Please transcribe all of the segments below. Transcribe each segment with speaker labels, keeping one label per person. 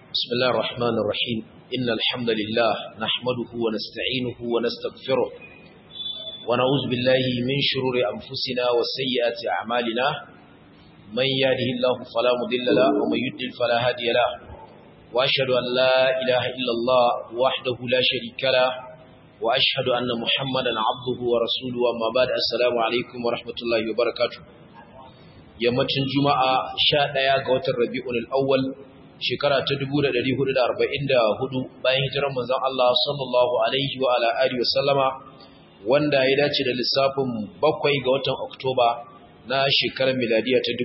Speaker 1: بسم الله الرحمن الرحيم إن الحمد لله نحمده ونستعينه ونستغفره ونعوذ بالله من شرور أنفسنا وسيئات أعمالنا من يهده الله فلا مضل له ومن يضلل فلا هادي له وأشهد أن لا إله إلا الله وحده لا شريك له وأشهد أن محمدا عبده ورسوله وما بعد السلام عليكم ورحمة الله وبركاته yammacin juma'a sha ɗaya ga watan rabi'un al'awwal shekara ta 1444 bayan hijirar manzon Allah sallallahu alaihi wa ala alihi wa sallama wanda ya dace da lissafin bakwai ga watan oktoba na shekarar miladiya ta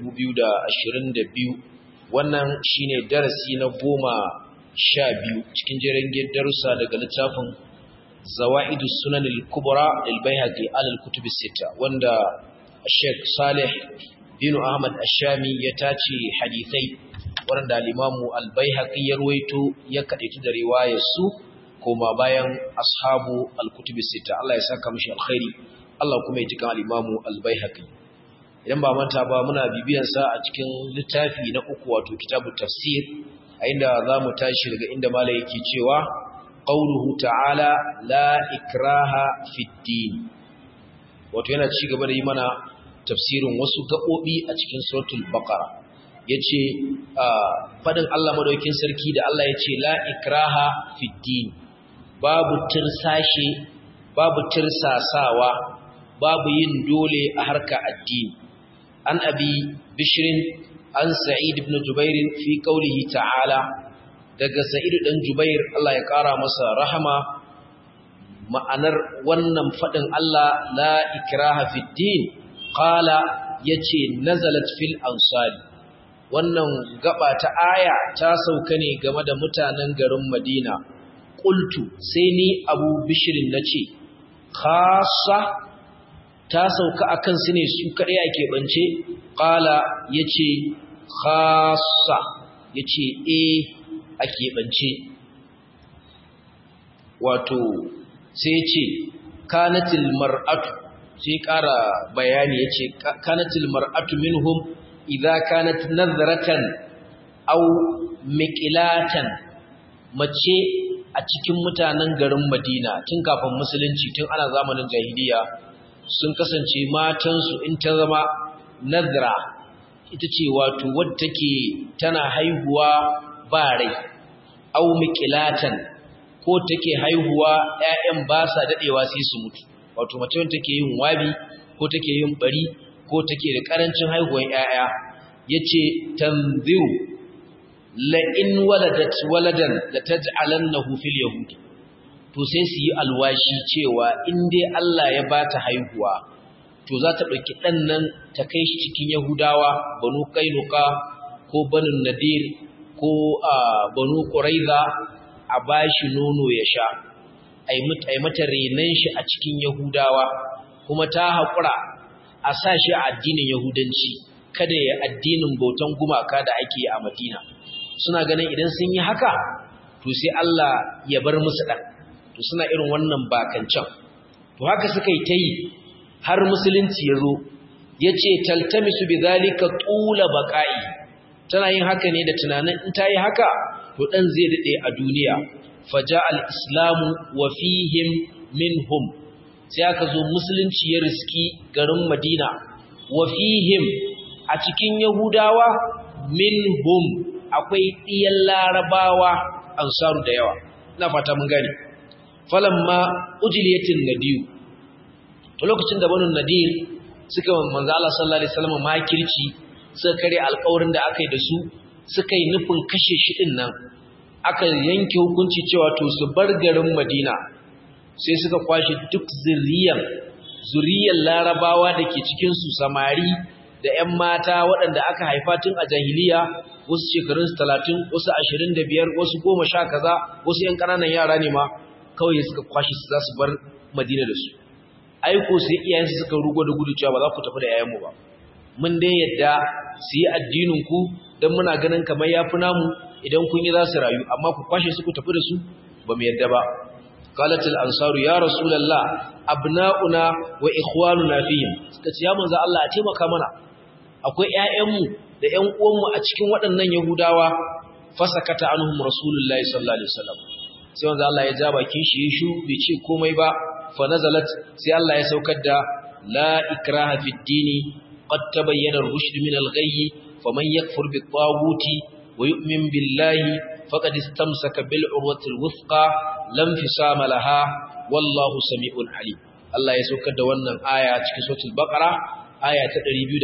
Speaker 1: 2022 wannan shine darasi na goma sha biyu cikin jirgin darussa daga littafin zawa'idu sunan al-kubra al-baihaqi al-kutub sita wanda Sheikh Saleh Dino Ahmad Ashami ya tace hadisai waɗanda al-Imamu al-Baihaqi ya ruwaito ya kadaitu da riwayar su koma bayan ashabu al-kutub sita Allah ya saka mishi alkhairi Allah kuma ya jika al-Imamu al-Baihaqi idan ba manta ba muna bibiyan sa a cikin littafi na uku wato kitabu tafsir a inda zamu tashi daga inda malai yake cewa qauluhu ta'ala la ikraha fid din wato yana ci gaba da yi mana tafsirin wasu gaɓoɓi a cikin suratul baqara yace fadin Allah madaukakin sarki da Allah yace la ikraha fid din babu tirsashe babu tirsasawa babu yin dole a harka addini an abi bishrin an sa'id ibn jubair fi qawlihi ta'ala daga sa'id dan jubair Allah ya kara masa rahama ma'anar wannan fadin Allah la ikraha fid din qala yace nazalat fil ansari wannan gaba ta aya ta sauka ne game da mutanen garin Madina qultu sai ni Abu Bishr nace khassa ta sauka akan su ne su kadai ake bance qala yace khassa yace eh ake bance wato sai yace kanatil mar'atu sai ƙara bayani ya ce kanatil mar'atu minhum idza kanat nazratan aw miqlatan mace a cikin mutanen garin Madina tun kafin musulunci tun ana zamanin jahiliya sun kasance matansu in ta zama nazra ita ce wato wadda take tana haihuwa ba rai aw miqlatan ko take haihuwa ƴaƴan ba sa dadewa sai su mutu wato mace wanda take yin wabi ko take yin bari ko take da karancin haihuwar yaya yace tanziru la in waladat waladan la taj'alannahu fil yahud to sai su yi alwashi cewa in dai Allah ya bata haihuwa to za ta dauki dan nan ta kai shi cikin yahudawa banu kainuka ko banu nadir ko banu quraiza a bashi nono ya sha ai mata renan shi a cikin Yahudawa kuma ta haƙura a sa shi a addinin Yahudanci kada ya addinin bautan gumaka da ake a Madina suna ganin idan sun yi haka to sai Allah ya bar musu ɗan to suna irin wannan bakancan to haka suka yi ta yi har musulunci ya zo ya ce taltamisu bi zalika tula baƙa'i tana yin haka ne da tunanin in ta yi haka to ɗan zai daɗe a duniya faja al'islamu wa fihim minhum sai aka zo musulunci ya riski garin madina wa fihim a cikin yahudawa minhum akwai ɗiyan larabawa ansaru da yawa na fata mun gani falamma ujiliyatin nadiyu to lokacin da banu nadir suka manzo Allah sallallahu alaihi wasallam makirci suka kare alƙawarin da aka yi da su suka yi nufin kashe shi din nan aka yanke hukunci cewa to su bar garin Madina sai suka kwashe duk zuriyan zuriyan Larabawa da ke cikin su samari da ƴan mata waɗanda aka haifa tun a jahiliya wasu shekarun 30 wasu 25 wasu 10 kaza wasu ƴan ƙananan yara ne ma kawai suka kwashe su za su bar Madina da su aiko sai iyayensu suka rugo da gudu cewa ba za ku tafi da yayanmu ba mun dai yadda su yi addinin ku dan muna ganin kamar yafi namu idan kun yi za su rayu amma ku kwashe su ku tafi da su ba mu yadda ba qalatul ansaru ya rasulullah abna'una wa ikhwanuna fihim suka ce ya manzo Allah a taimaka mana akwai ƴaƴanmu da ƴan uwanmu a cikin waɗannan yahudawa fasakata anhum rasulullahi sallallahu alaihi wasallam sai wanda Allah ya ja bakin shi ya shu bai ce komai ba fa nazalat sai Allah ya saukar da la ikraha fid dini qad tabayyana ar-rushd min al-ghayy faman yakfur bit-taghuti wa yu'min billahi faqad istamsaka bil urwati al-wuthqa lam fisama laha wallahu sami'un alim Allah ya saukar da wannan aya cikin suratul baqara aya ta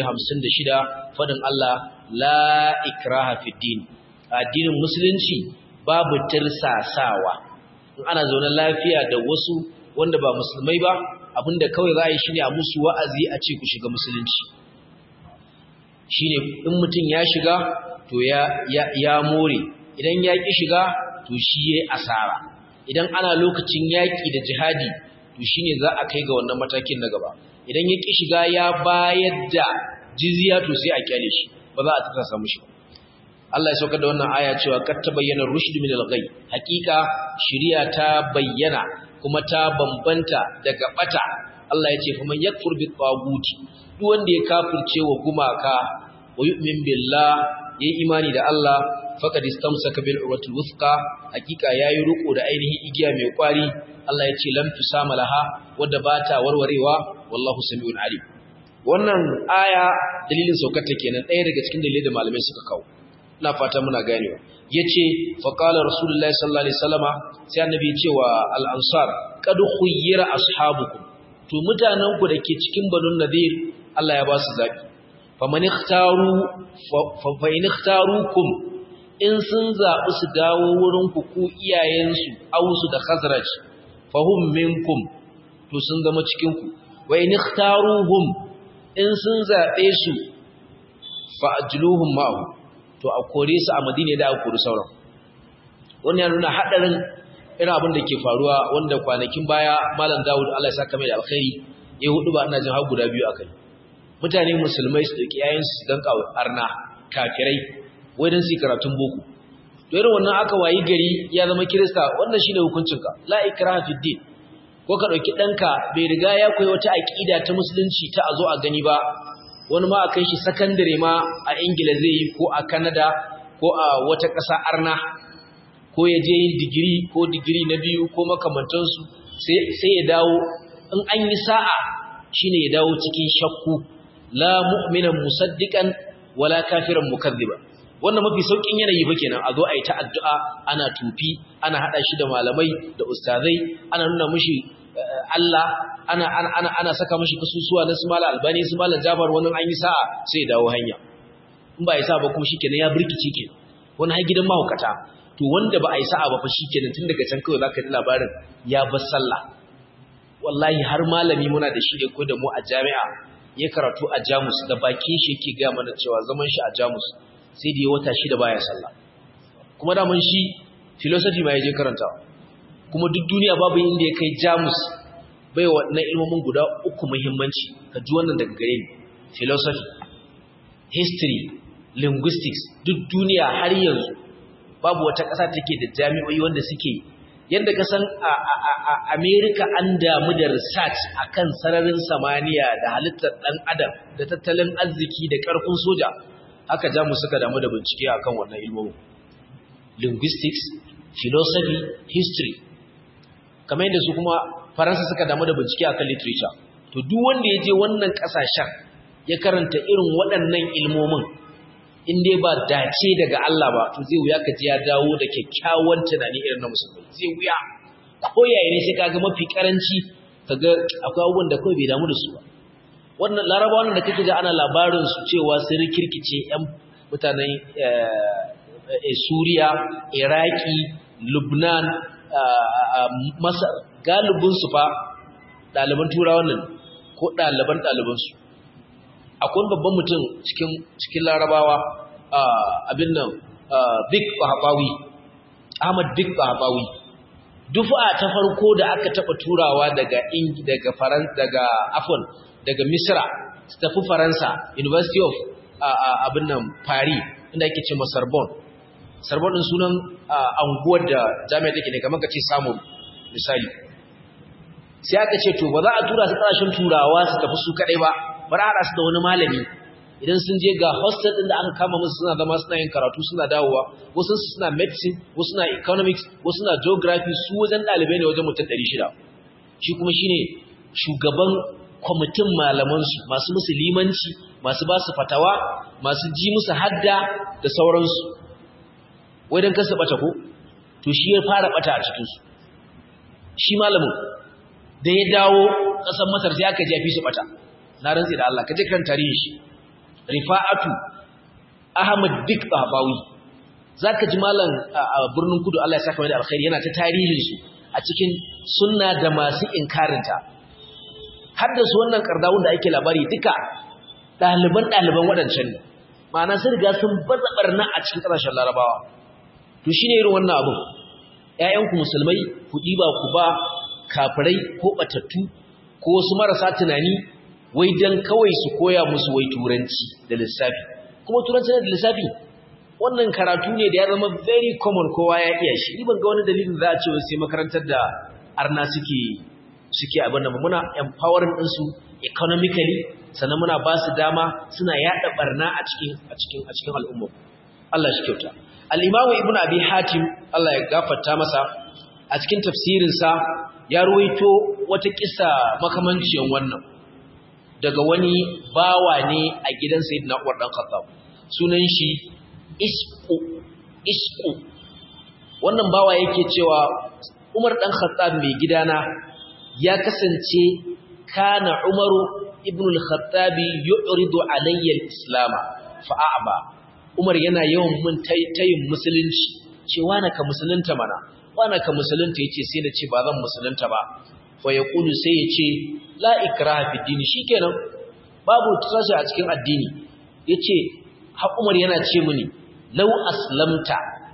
Speaker 1: 256 fadin Allah la ikraha fid din addinin musulunci babu tirsasawa in ana zaune lafiya da wasu wanda ba musulmai ba abinda kawai za a yi shine a musu wa'azi a ce ku shiga musulunci shine in mutum ya shiga to ya ya, ya more idan ya ki shiga to shi yayi asara idan ana lokacin yaki da jihadi to shine za a kai ga wannan matakin na gaba idan ya ki shiga ya bayar da jizya to sai a kyale shi ba za a tsasa mushi ba Allah ya sauka da wannan aya cewa kad tabayyana rushd min al-ghay hakika shari'a ta bayyana kuma ta bambanta daga bata Allah ya ce fa man yakfur bi taguti duk wanda ya kafirce wa gumaka wa yu'min billah yayi imani da Allah faqad istamsaka bil urwatil wuthqa hakika yayi ruko da ainihin igiya mai kwari Allah ya ce lam tusama laha wadda bata warwarewa wallahu samiul alim wannan aya dalilin saukar ta kenan ɗaya daga cikin dalilai da malamai suka kawo ina fata muna ganewa yace fa qala rasulullahi sallallahu alaihi wasallama sai annabi ya ce wa al-ansar qad khuyyira ashabukum to mutanen ku dake cikin banun nadir Allah ya ba su zabi faman ikhtaru fa in ikhtarukum in sun zabi su dawo wurin ku ku iyayensu ausu da khazraj fahum minkum to sun zama cikin ku wa in ikhtaruhum in sun zabe su fa ajluhum ma'ahu to a kore su a madina da a kori sauran wannan ya nuna hadarin irin abin da ke faruwa wanda kwanakin baya malam dawud Allah ya saka mai da alkhairi ya hudu ba ina jin har guda biyu akai mutane musulmai su dauki yayin su dan kawo arna kafirai wai dan su karatun boko to irin wannan aka wayi gari ya zama kirista wannan shine hukuncinka la ikraha fid din ko ka dauki danka bai riga ya koyi wata aqida ta musulunci ta azo a gani ba wani ma a kai shi sakandare ma a ingila zai yi ko a kanada ko a wata ƙasa arna ko ya je yin digiri ko digiri na biyu ko makamantansu sai ya dawo in an yi sa'a shine ya dawo cikin shakku la mu'minan musaddiqan wala kafiran mukazziba wannan mafi saukin yanayi ba kenan a zo a yi ta addu'a ana tufi ana hada shi da malamai da ustazai ana nuna mishi Allah ana ana ana saka mishi kasusuwa na Sumala Albani Sumala Jafar wannan an yi sa'a sai dawo hanya in ba yi sa'a ba kuma shikenan ya burkice ke wani har gidan mahaukata to wanda ba a yi sa'a ba fa shikenan tun daga can kawai zaka ji labarin ya bar sallah wallahi har malami muna da shi da ko da mu a jami'a ya karatu a Jamus da bakin shi yake ga mana cewa zaman shi a Jamus sai da ya wata shida baya sallah kuma da mun shi philosophy ma yaje karantawa kuma duk duniya babu inda ya kai Jamus bai waɗannan ilmomin guda uku muhimmanci ka ji wannan daga gare ni philosophy history linguistics duk duniya har yanzu babu wata ƙasa take da jami'o'i wanda suke yadda ka san a America an damu da research akan sararin samaniya da halittar ɗan adam da tattalin arziki da ƙarfin soja haka jamus suka damu da bincike akan wannan ilmomin linguistics philosophy history kamar yadda su kuma faransa suka damu da bincike akan literature to duk wanda ya je wannan kasashen ya karanta irin waɗannan ilmomin in dai ba dace daga Allah ba to zai wuya ka ji ya dawo da kyakkyawan tunani irin na musulmi zai wuya ko yaya ne sai kaga mafi karanci kaga akwai abubuwan da kawai bai damu da su ba wannan larabawan da kake ji ana labarin su cewa sun kirkice yan mutanen Suriya Iraki Lubnan Masar galibin su fa ɗaliban turawan nan ko ɗaliban ɗalibansu akwai babban mutum cikin cikin larabawa abin nan big bahabawi ahmad big bahabawi dufa ta farko da aka taɓa turawa daga ingi daga faran daga afon daga misra su tafi faransa university of abin nan paris inda ake ce sorbonne sorbonne din sunan anguwar da jami'a take ne kamar ka ce samun misali sai aka ce to ba za a tura su ƙasashen turawa su tafi su kaɗai ba bari haɗa su da wani malami idan sun je ga hostel din da aka kama musu suna zama suna yin karatu suna dawowa wasu suna medicine wasu suna economics wasu suna geography su wajen ɗalibai ne wajen mutum 600 shi kuma shine shugaban kwamitin malamansu masu musu limanci masu ba su fatawa masu ji musu hadda da sauransu wai don kasa bata ko to shi ya fara bata a cikinsu shi malamin da ya dawo ƙasar masar sai aka jafi su bata na rantsi da Allah ka je kan tarihin shi rifa'atu ahmad dik babawi zaka ji malam a birnin kudu Allah ya saka mai da alkhairi yana ta tarihin su a cikin sunna da masu inkarinta har da su wannan kardawun da ake labari duka ɗaliban ɗaliban waɗancan ne ma'ana sun riga sun baza barna a cikin ƙasashen larabawa to shine irin wannan abin ƴaƴanku musulmai ku ɗiba ku ba kafirai ko ɓatattu ko wasu marasa tunani wai dan kawai su koya musu wai turanci da lissafi kuma turanci da lissafi wannan karatu ne da ya zama very common kowa ya iya shi ni ban ga wani dalilin za a ce sai makarantar da arna suke suke abin da muna empowering din su economically sannan muna ba su dama suna yada barna a cikin a cikin a cikin al'umma Allah shi kyauta al-Imam Ibn Abi Hatim Allah ya gafarta masa a cikin tafsirin sa ya ruwaito wata kissa makamancin wannan daga wani bawa ne a gidan Sayyidina Umar dan Khattab sunan shi Isqu Isqu wannan bawa yake cewa Umar dan Khattab mai gidana ya kasance kana Umaru ibn al-Khattab yu'ridu alayya al-islam fa a'ba Umar yana yawan mun tayin musulunci cewa na ka musulunta mana wana ka musulunta yace sai da ce ba zan musulunta ba fa yaqulu sai yace la ikraha fi dini shikenan babu tsashi a cikin addini yace ha Umar yana ce mini law aslamta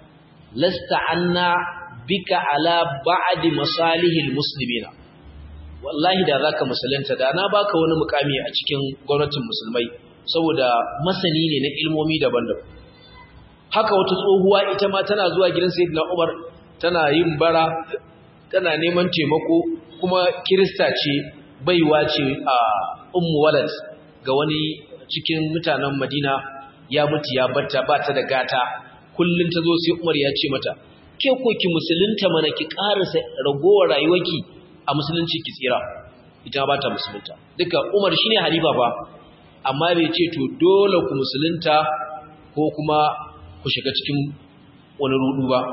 Speaker 1: lasta anna bika ala ba'di masalihil muslimina wallahi da zaka musulunta da na baka wani mukami a cikin gwamnatin musulmai saboda masani ne na ilmomi daban-daban haka wata tsohuwa ita ma tana zuwa gidan sayyidina Umar tana yin bara tana neman taimako kuma kirista ce baiwa ce a ummu walad ga wani cikin mutanen Madina ya mutu ya batta ba ta da gata kullun ta zo sai Umar ya ce mata ke ko ki musulunta mana ki karasa ragowar rayuwarki a musulunci ki tsira ita ba ta musulunta duka Umar shine halifa ba amma bai ce to dole ku musulunta ko kuma ku shiga cikin wani rudu ba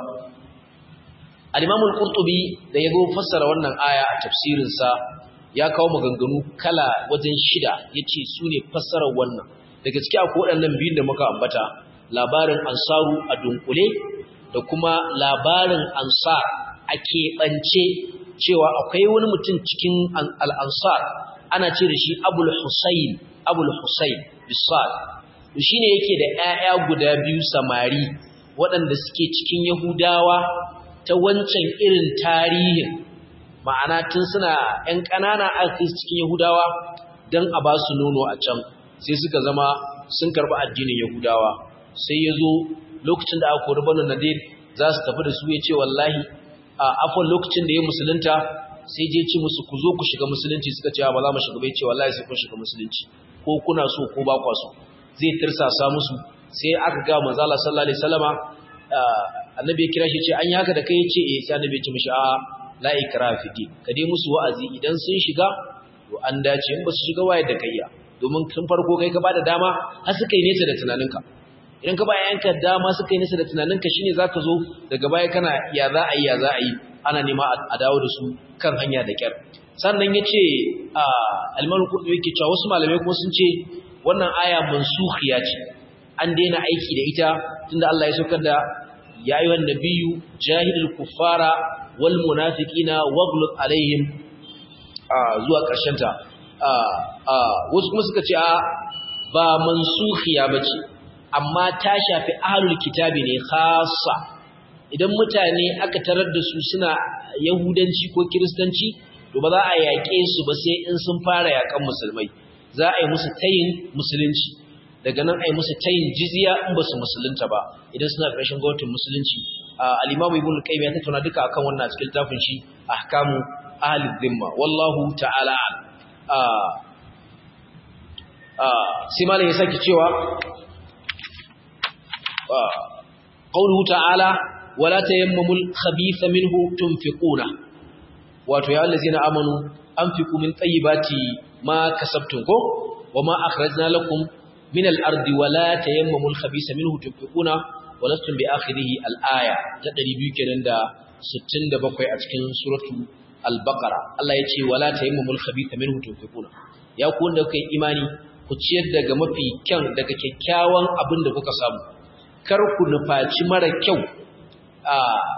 Speaker 1: al-Imam al-Qurtubi da yago fassara wannan aya a tafsirin sa ya kawo maganganu kala wajen shida yace sune fassarar wannan daga cikin akwai waɗannan biyun da muka ambata labarin ansaru a dunkule da kuma labarin ansar a keɓance cewa akwai wani mutum cikin al'ansar ana ce da shi abul husayn abul husayn bisal shi ne yake da ‘ya'ya guda biyu samari waɗanda suke cikin yahudawa ta wancan irin tarihin ma'ana tun suna ‘yan ƙanana aka cikin yahudawa don a ba su nono a can sai suka zama sun karɓi addinin yahudawa sai ya zo lokacin da aka kori banu nadir za su tafi da su ya ce wallahi a afon lokacin da ya musulunta sai je ci musu ku zo ku shiga musulunci suka ce ba za mu shiga bai ce wallahi sai kun shiga musulunci ko kuna so ko ba kwa so zai tirsasa musu sai aka ga manzo Allah sallallahu alaihi wasallama annabi ya kira shi ce an yi haka da kai ya ce eh sai annabi ya ce mishi a la ikraha fi din ka dai musu wa'azi idan sun shiga to an dace in ba su shiga waye da kayya domin tun farko kai ka bada dama har suka yi nesa da tunaninka idan ka ba yanka dama suka yi nisa da tunaninka shine zaka zo daga baya kana ya za a yi ya za a yi ana nema a dawo da su kan hanya da kyar sannan yace a almaru kurdu yake cewa wasu malamai kuma sun ce wannan aya mansukhiya ce an daina aiki da ita tunda Allah ya saukar da ya ayyuhan nabiyyu jahidul kuffara wal munafiqina waghlub alaihim zuwa karshen ta wasu kuma suka ce a ba mansukhiya bace amma ta shafi ahlul kitabi ne khassa idan mutane aka tarar da su suna yahudanci ko kiristanci to ba za a yaƙe su ba sai in sun fara yaƙan musulmai za a yi musu tayin musulunci daga nan a yi musu tayin jizya in ba su musulunta ba idan suna ƙarshen gwamnatin musulunci al-imamu ibn qayyim ya tattauna duka akan wannan cikin tafin shi ahkamu ahli dhimma wallahu ta'ala sai malam ya saki cewa qawluhu ta'ala wala tayammamul khabitha minhu tunfiquna wato ya allazina amanu anfiqu min tayyibati ma kasabtum ko wama akhrajna lakum min al-ardi wala tayammamul khabitha minhu tunfiquna walastum bi akhirihi al-aya ta 200 kenan da 67 a cikin suratu al-baqara Allah yace wala tayammamul khabitha minhu tunfiquna ya ku wanda kai imani ku ciyar daga mafi kyan daga kyakkyawan abin da kuka samu kar ku nufaci mara kyau a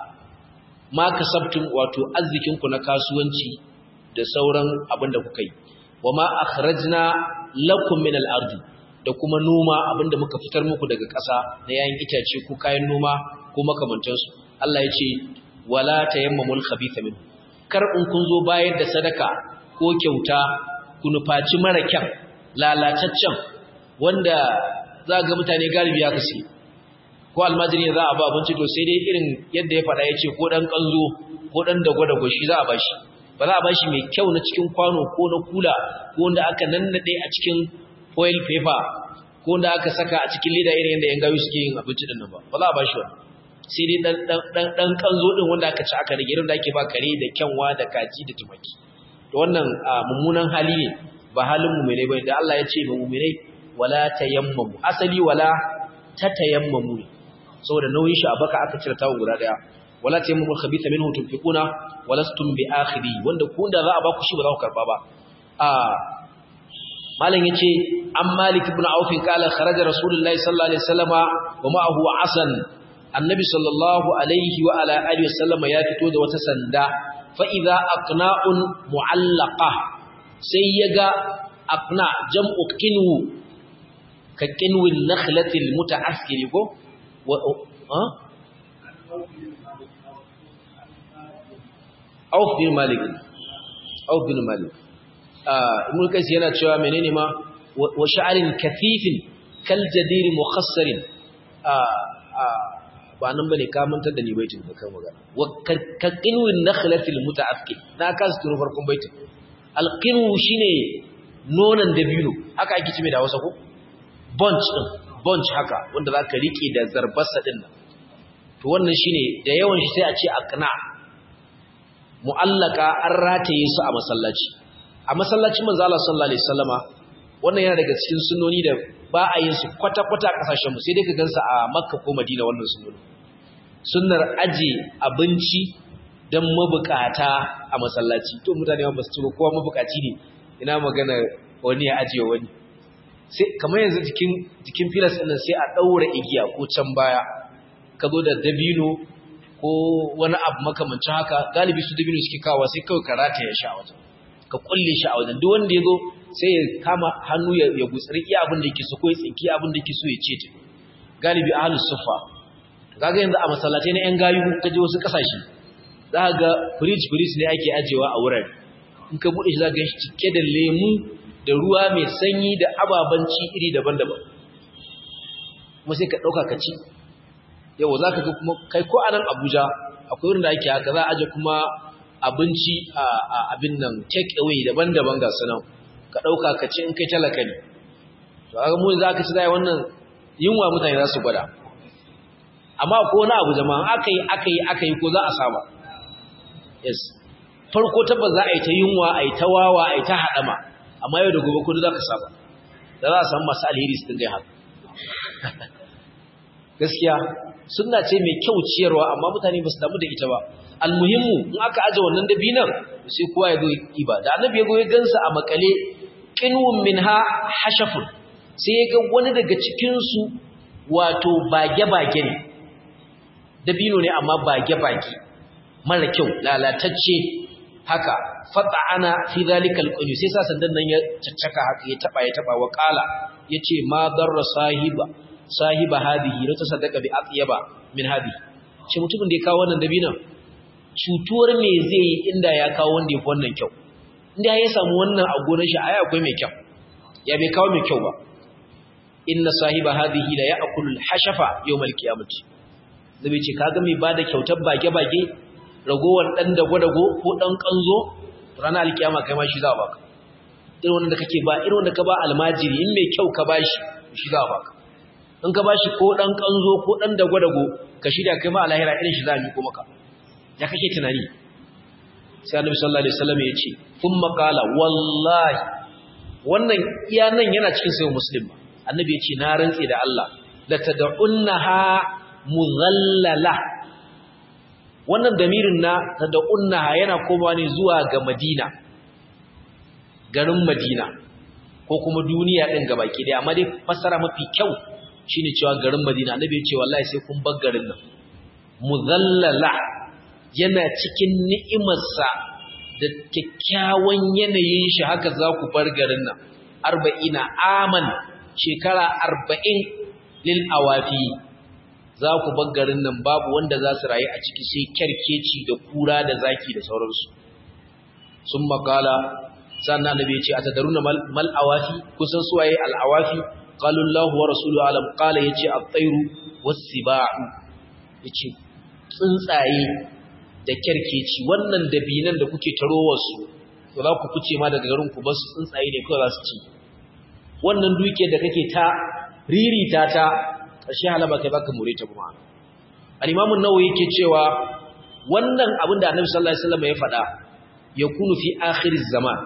Speaker 1: ma kasabtum wato arzikin ku na kasuwanci da sauran abin da kuka yi wama akhrajna lakum min al-ardi da kuma noma abinda muka fitar muku daga ƙasa na yayin itace ko kayan noma ko makamantansu Allah ya ce wala tayammamul khabitha min kar in kun zo bayar da sadaka ko kyauta ku nufaci mara kyan lalataccen wanda za ga mutane galibi ya kasi ko almajiri za a ba abinci to sai dai irin yadda ya faɗa ya ce ko ɗan ƙanzo ko ɗan dagwa-dagwa shi za a bashi ba za a bashi mai kyau na cikin kwano ko na kula ko wanda aka nannaɗe a cikin foil paper ko wanda aka saka a cikin leda irin yadda yan gayu suke yin abinci din nan ba ba za a bashi wani sai dai dan dan dan kanzo din wanda aka ci aka rage irin da ake ba kare da kyanwa da kaji da tumaki to wannan mummunan hali ne ba halin mu'minai bane da Allah ya ce ba mu'minai wala tayammamu asali wala tatayammamu ne saboda nauyin shi a baka aka cire tawo guda daya wala tayammamu khabitha minhu tunfiquna walastum bi akhiri wanda ku da za a ba ku shi ba za ku karba ba a malam yace an malik ibn auf kala kharaja rasulullahi sallallahu alaihi wasallama wa ma'ahu asan annabi sallallahu alaihi wa ala alihi wasallama ya fito da wata sanda fa idza aqna'un mu'allaqa sai yaga aqna jam'u qinwu ka qinwin nakhlati almuta'askir ko wa ha auf bin malik auf bin malik ibn qais yana cewa menene ma wa sha'arin kathifin kal jadir mukhassarin ba nan bane ka mantar da ni baitin da kai magana wa kaqinwin nakhlatil muta'affil na ka su turo farkon baitin alqinwu shine nonan dabino haka ake cime da Hausa ko bunch din bunch haka wanda zaka rike da zarbarsa din nan to wannan shine da yawan shi sai a ce aqna mu'allaka an rataye su a masallaci a masallacin manzo Allah sallallahu alaihi wasallama wannan yana daga cikin sunnoni da ba a yin su kwata-kwata a kasashen mu sai dai ka gansa a Makka ko Madina wannan sunnoni sunnar aje abinci dan mabukata a masallaci to mutane ba su ci ba kowa mabukaci ne ina magana wani ya aje wani sai kamar yanzu jikin jikin filas din sai a daura igiya ko can baya ka zo da dabino ko wani abu makamancin haka galibi su dabino suke kawo sai kawai karata ya sha wajen ka kulle shi a wajen duk wanda ya zo sai ya kama hannu ya gutsari iya abin da yake so ko ya tsinki abin da yake so ya ce ta galibi ahlus sufa kaga yanzu a masallatai na yan gayu ka je wasu kasashe za ka ga fridge fridge ne ake ajewa a wurare in ka bude shi za ka ga cike da lemu da ruwa mai sanyi da ababen ci iri daban-daban kuma sai ka dauka ka ci yau za ka ga kuma kai ko a nan Abuja akwai wurin da ake haka za a aje kuma abinci a abin nan take away daban-daban ga sunan ka ɗauka ka ci in kai talaka ne to aka mu za ka ci zai wannan yunwa mutane za su gwada amma ko wani abu jama'a aka yi aka yi aka yi ko za a saba yes farko tabbas za a yi ta yunwa a yi ta wawa a yi ta haɗama amma yau da gobe kudu za ka saba da za a samu masu alheri su dinga haka gaskiya sunna ce mai kyau ciyarwa amma mutane ba su damu da ita ba almuhimmu in aka aje wannan dabinan sai kowa ya zo iba da annabi ya go ya gansa a makale qinwun minha hashafun sai ya ga wani daga cikin su wato bage-bage ne dabino ne amma bage-bage mara kyau lalatacce haka fata'ana fi zalika alqulu sai sa sandan nan ya caccaka haka ya taba ya taba wa qala yace ma darra sahiba sahiba hadihi la tasaddaqa bi atyaba min hadihi ce mutumin da ya kawo wannan dabinan cutuwar me zai yi inda ya kawo wanda ya fi wannan kyau inda ya samu wannan a gonar shi ai akwai mai kyau ya bai kawo mai kyau ba inna sahiba hadhihi la ya'kulu al-hashafa yawm al-qiyamati zabe ce kaga mai bada kyautar bage bage ragowar dan dago dago ko dan kanzo ranar al-kiyama kai ma shi za a baka irin wanda kake ba irin wanda ka ba almajiri in mai kyau ka bashi shi za a baka in ka bashi ko dan kanzo ko dan dago-dago ka shirya kai ma alahira irin shi za a miko maka ya kake tunani sai annabi sallallahu alaihi wasallam ya ce thumma qala wallahi wannan iya nan yana cikin sayo muslim annabi ya ce na rantse da Allah la tad'unnaha mughallala wannan damirin na tad'unnaha yana komawa ne zuwa ga Madina garin Madina ko kuma duniya din gabaki daya amma dai fassara mafi kyau shine cewa garin Madina annabi ya ce wallahi sai kun bar garin nan mughallala yana cikin ni'imarsa da kyakkyawan yanayin shi haka za ku bar garin nan arba'ina aman shekara arba'in lil awafi za ku bar garin nan babu wanda za su rayu a ciki sai kyarkeci da kura da zaki da sauransu sun makala sannan annabi ya ce a tadaruna mal awafi kusan suwaye al awafi qalu Allah wa rasuluhu alam qala yace at-tayru was-siba'u yace tsuntsaye da kyarkeci wannan dabinan da kuke tarowarsu to za ku fice ma daga garin ku ba su tsuntsaye ne kawai za su ci wannan duke da kake ta ririta ta ƙarshe halaba kai baka more ta kuma al-imam an-nawawi yake cewa wannan abin da annabi sallallahu alaihi wasallam ya faɗa ya kunu fi akhir zaman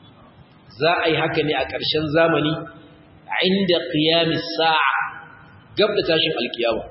Speaker 1: za a yi haka ne a ƙarshen zamani inda qiyamis sa'a gab da tashin alkiyama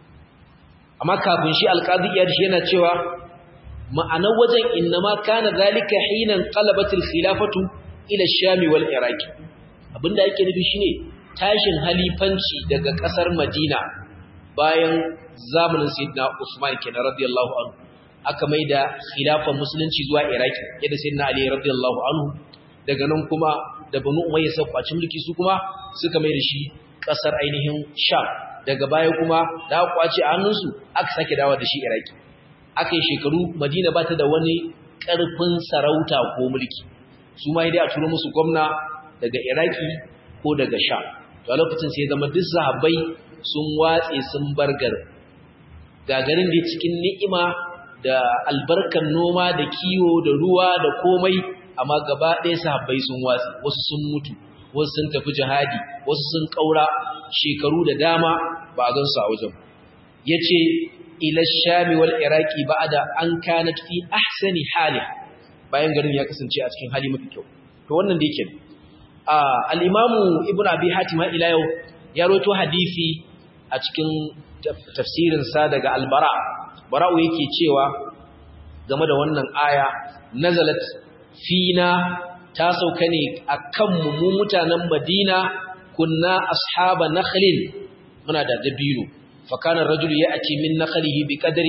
Speaker 1: amma kafin shi alqadiyar shi yana cewa ma'anar wajen innama kana zalika hinan qalabatil khilafatu ila shami wal iraqi abinda yake nufi shine tashin halifanci daga kasar madina bayan zamanin sayyidina usman kenan radiyallahu anhu aka maida khilafar musulunci zuwa iraqi yadda sayyidina ali radiyallahu anhu daga nan kuma da banu umayya sai kwaci mulki su kuma suka maida shi kasar ainihin sham daga baya kuma da kwaci a hannunsu aka sake dawo da shi iraqi aka yi shekaru madina ba ta da wani ƙarfin sarauta ko mulki su ma dai a turo musu gwamna daga iraki ko daga sha to a lokacin sai zama duk sahabbai sun watse sun bar garin gagarin da cikin ni'ima da albarkar noma da kiwo da ruwa da komai amma gaba ɗaya sahabbai sun watse wasu sun mutu wasu sun tafi jihadi wasu sun ƙaura shekaru da dama ba a gansu a wajen ya ce ila shami wal iraki ba'da an kanat fi ahsani hali bayan garin ya kasance a cikin hali mafi kyau to wannan da yake al-imamu ibnu abi hatim ila yau ya rawaito hadisi a cikin tafsirin sa daga al-bara bara'u yake cewa game da wannan aya nazalat fina ta sauka ne akan mu mutanen madina kunna ashaba nakhlin muna da dabino فكان الرجل يأتي من نخله بقدر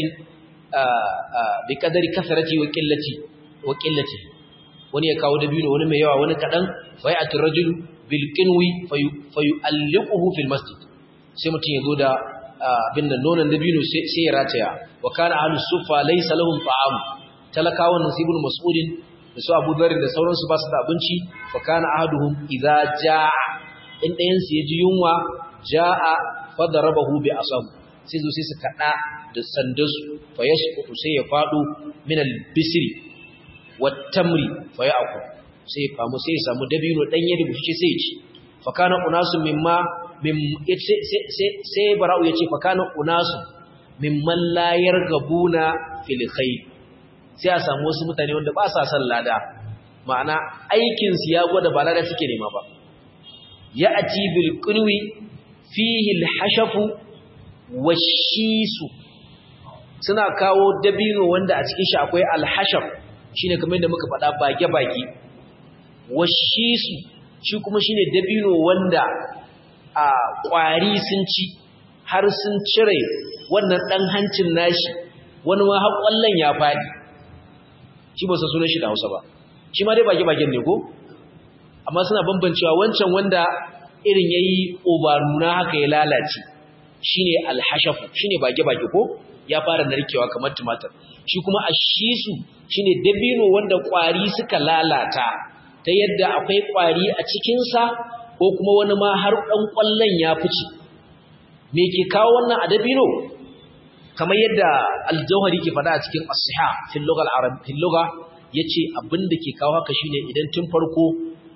Speaker 1: بقدر كثرته وقلته وقلته wani ya kawo dabino wani mai yawa wani kadan fayatu rajul bil qinwi fayu'alliquhu fil masjid sai mutun yazo da abin nan nonon dabino sai ya rataya wa kana ahlus sufa laysa lahum ta'am talakawan nasibul mas'udin da su Abu Dharr da sauransu ba su da abinci fa kana ahaduhum idza jaa in dayan su yaji yunwa jaa fadarabahu bi asam sai zo sai su kada da sandansu fa yasqutu sai ya fado min al-bisri wat tamri fa ya'ku sai ya kamu sai ya samu dabino dan yadi bushe sai ya ci fa kana unasu mimma mim sai sai sai bara'u yace fa kana unasu mimman la yargabuna fil khair sai a samu wasu mutane wanda ba sa son lada ma'ana aikin su ya gwada ba lada suke nema ba ya'ti bil qunwi fihi al-hashafu washisu suna kawo dabino wanda a cikin shi akwai al-hashaf shine kamar yadda muka faɗa bage-bage washisu shi kuma shine dabino wanda a ƙwari sun ci har sun cire wannan ɗan hancin nashi wani ma har ƙwallon ya faɗi shi ba su sunan shi da Hausa ba shi ma dai bage-bagen ne ko amma suna bambancewa wancan wanda irin yayi obaruna haka ya lalace shine alhashafu shine bage-bage ko ya fara narkewa kamar tumatir shi kuma ashisu shine dabino wanda kwari suka lalata ta yadda akwai kwari a cikin sa ko kuma wani ma har dan kwallon ya fice me ke kawo wannan a dabino kamar yadda al-jawhari ke faɗa a cikin as-sihah fil lugha al-arab fil lugha yace abinda ke kawo haka shine idan tun farko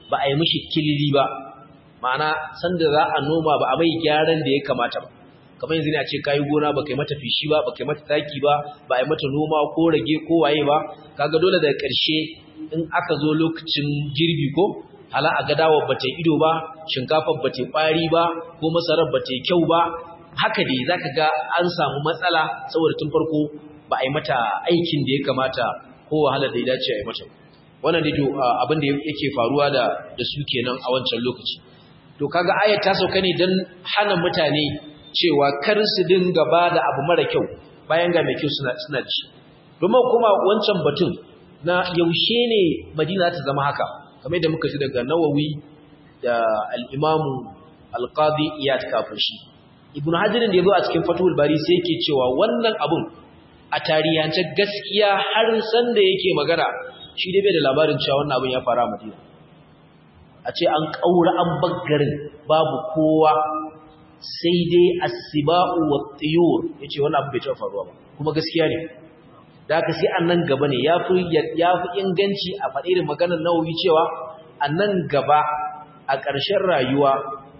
Speaker 1: ba a yi mishi kilili ba ma'ana sanda za a noma ba a mai gyaran da ya kamata ba kamar yanzu ne a ce kayi gona ba kai mata fishi ba ba kai mata taki ba ba a yi mata noma ko rage ko waye ba kaga dole daga ƙarshe in aka zo lokacin girbi ko hala a gadawar ba ta ido ba shinkafar ba ta ƙwari ba ko masarar ba ta kyau ba haka dai zaka ga an samu matsala saboda tun farko ba a yi mata aikin da ya kamata ko wahalar da ya dace a yi mata wannan dai to abin da yake faruwa da da su kenan a wancan lokaci to kaga ayat ta sauka ne dan hana mutane cewa kar su dinga bada abu mara kyau bayan ga mai kyau suna suna ci domin kuma wancan batun na yaushe ne Madina ta zama haka kamar da muka ji daga Nawawi da al-Imam al-Qadi Iyad kafin shi Ibn Hajar da yazo a cikin Fathul Bari sai yake cewa wannan abun a tarihance gaskiya har san da yake magana shi dai bai da labarin cewa wannan abun ya fara a Madina a ce an kaura an baggarin babu kowa sai dai as-siba'u wat-tuyur yace wannan abu bai taɓa faruwa ba kuma gaskiya ne da haka sai annan gaba ne yafi yafi inganci a faɗi da maganar Nawawi cewa annan gaba a ƙarshen rayuwa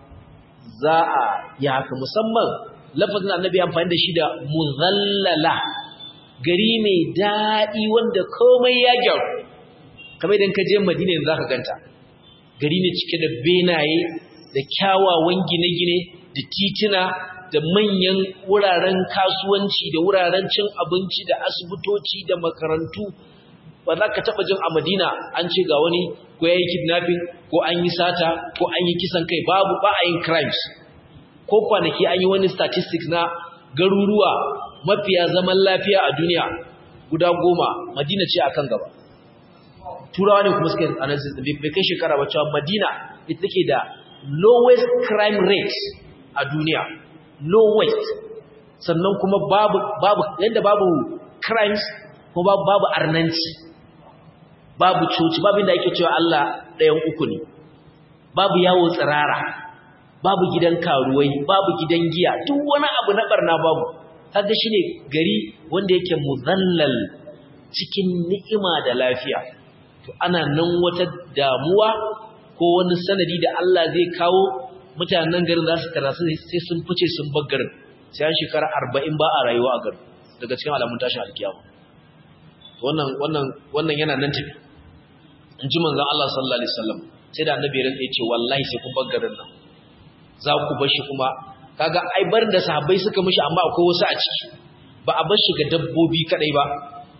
Speaker 1: za a yi haka musamman lafazin annabi amfani da shi da muzallala gari mai daɗi wanda komai ya gyaru kamar idan ka je madina yanzu za ka ganta gari ne cike da benaye da kyawawan gine-gine da tituna da manyan wuraren kasuwanci da wuraren cin abinci da asibitoci da makarantu ba za ka taɓa jin a madina an ce ga wani ko ya yi kidnapping ko an yi sata ko an yi kisan kai babu ba a yin crimes ko kwanaki an yi wani statistics na garuruwa mafiya zaman lafiya a duniya guda goma madina ce akan gaba turawa ne kuma suke analysis da bai kai shekara ba cewa madina ita take da lowest crime rate a duniya lowest sannan kuma babu babu yanda babu crimes ko babu babu arnanci babu coci babu inda ake cewa Allah ɗayan uku ne babu yawo tsirara babu gidan karuwai babu gidan giya duk wani abu na barna babu kaga shine gari wanda yake muzallal cikin ni'ima da lafiya to ana nan wata damuwa ko wani sanadi da Allah zai kawo mutanen garin za su tarasu sai sun fice sun bar garin sai an shekara 40 ba a rayuwa a garin daga cikin alamun tashin alkiyama wannan wannan wannan yana nan tafi in ji manzon Allah sallallahu alaihi wasallam sai da annabi ya ce wallahi sai kun bar garin nan za ku bar shi kuma kaga ai barin da sahabbai suka mishi amma akwai wasu a ciki ba a bar shi ga dabbobi kadai ba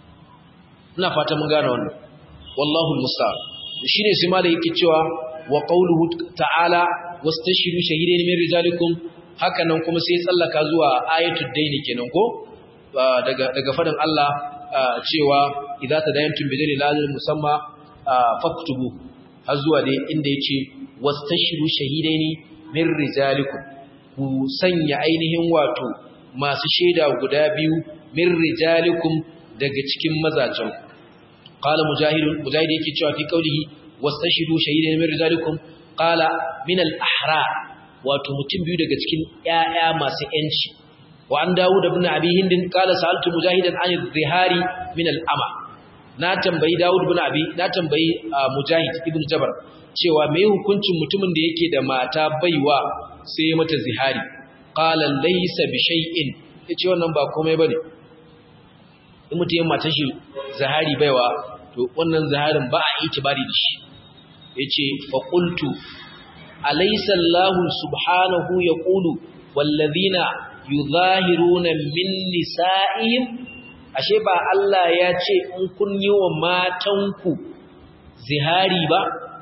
Speaker 1: ina fata mun gane wannan wallahu almusta'an shine sai malai yake cewa wa qawluhu ta'ala wastashiru shahidain min rijalikum haka nan kuma sai tsallaka zuwa ayatul daini kenan ko daga daga fadin Allah cewa idza tadayantum bidani lazim musamma faktubu har zuwa dai inda yace wastashiru shahidaini min rijalikum ku sanya ainihin wato masu shaida guda biyu min rijalikum daga cikin mazajen qala mujahid mujahid yake cewa fi qawlihi wastashidu shahidan min rijalikum qala min al-ahra wato mutum biyu daga cikin ƴaƴa masu yanci wa an dawud ibn abi hind qala sa'altu mujahidan an zihari min al-ama na tambayi dawud ibn abi na tambayi mujahid ibn jabar cewa me hukuncin mutumin da yake da mata baiwa sai mata zihari qala laysa bi shay'in yace wannan ba komai bane in mutum yin matan shi zahari baiwa to wannan zaharin ba a itibari da shi yace fa qultu alaysa Allahu subhanahu yaqulu wallazina yuzahiruna min nisa'ihim ashe ba Allah ya ce in kun yi wa matanku zihari ba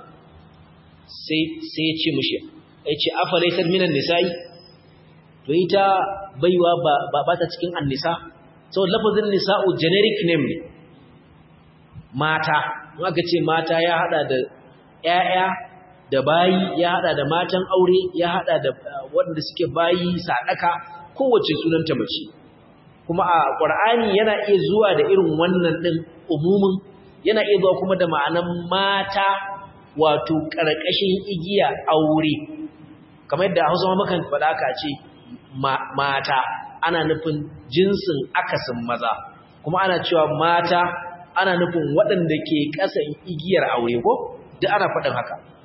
Speaker 1: sai sai ya ce mishi yace afa laysa minan nisa'i to ita baiwa ba ba ta cikin annisa so lafazin nisa'u generic name ne mata in aka ce mata ya hada da ƴaƴa da bayi ya hada da matan aure ya hada da waɗanda suke bayi sadaka kowace sunanta mace kuma a Qur'ani yana iya zuwa da irin wannan din umumin yana iya zuwa kuma da ma'anan mata wato karkashin igiya aure kamar yadda Hausa ma mukan faɗa ka ce mata ana nufin jinsin akasin maza kuma ana cewa mata ana nufin waɗanda ke ƙasan igiyar aure ko duk ana faɗin haka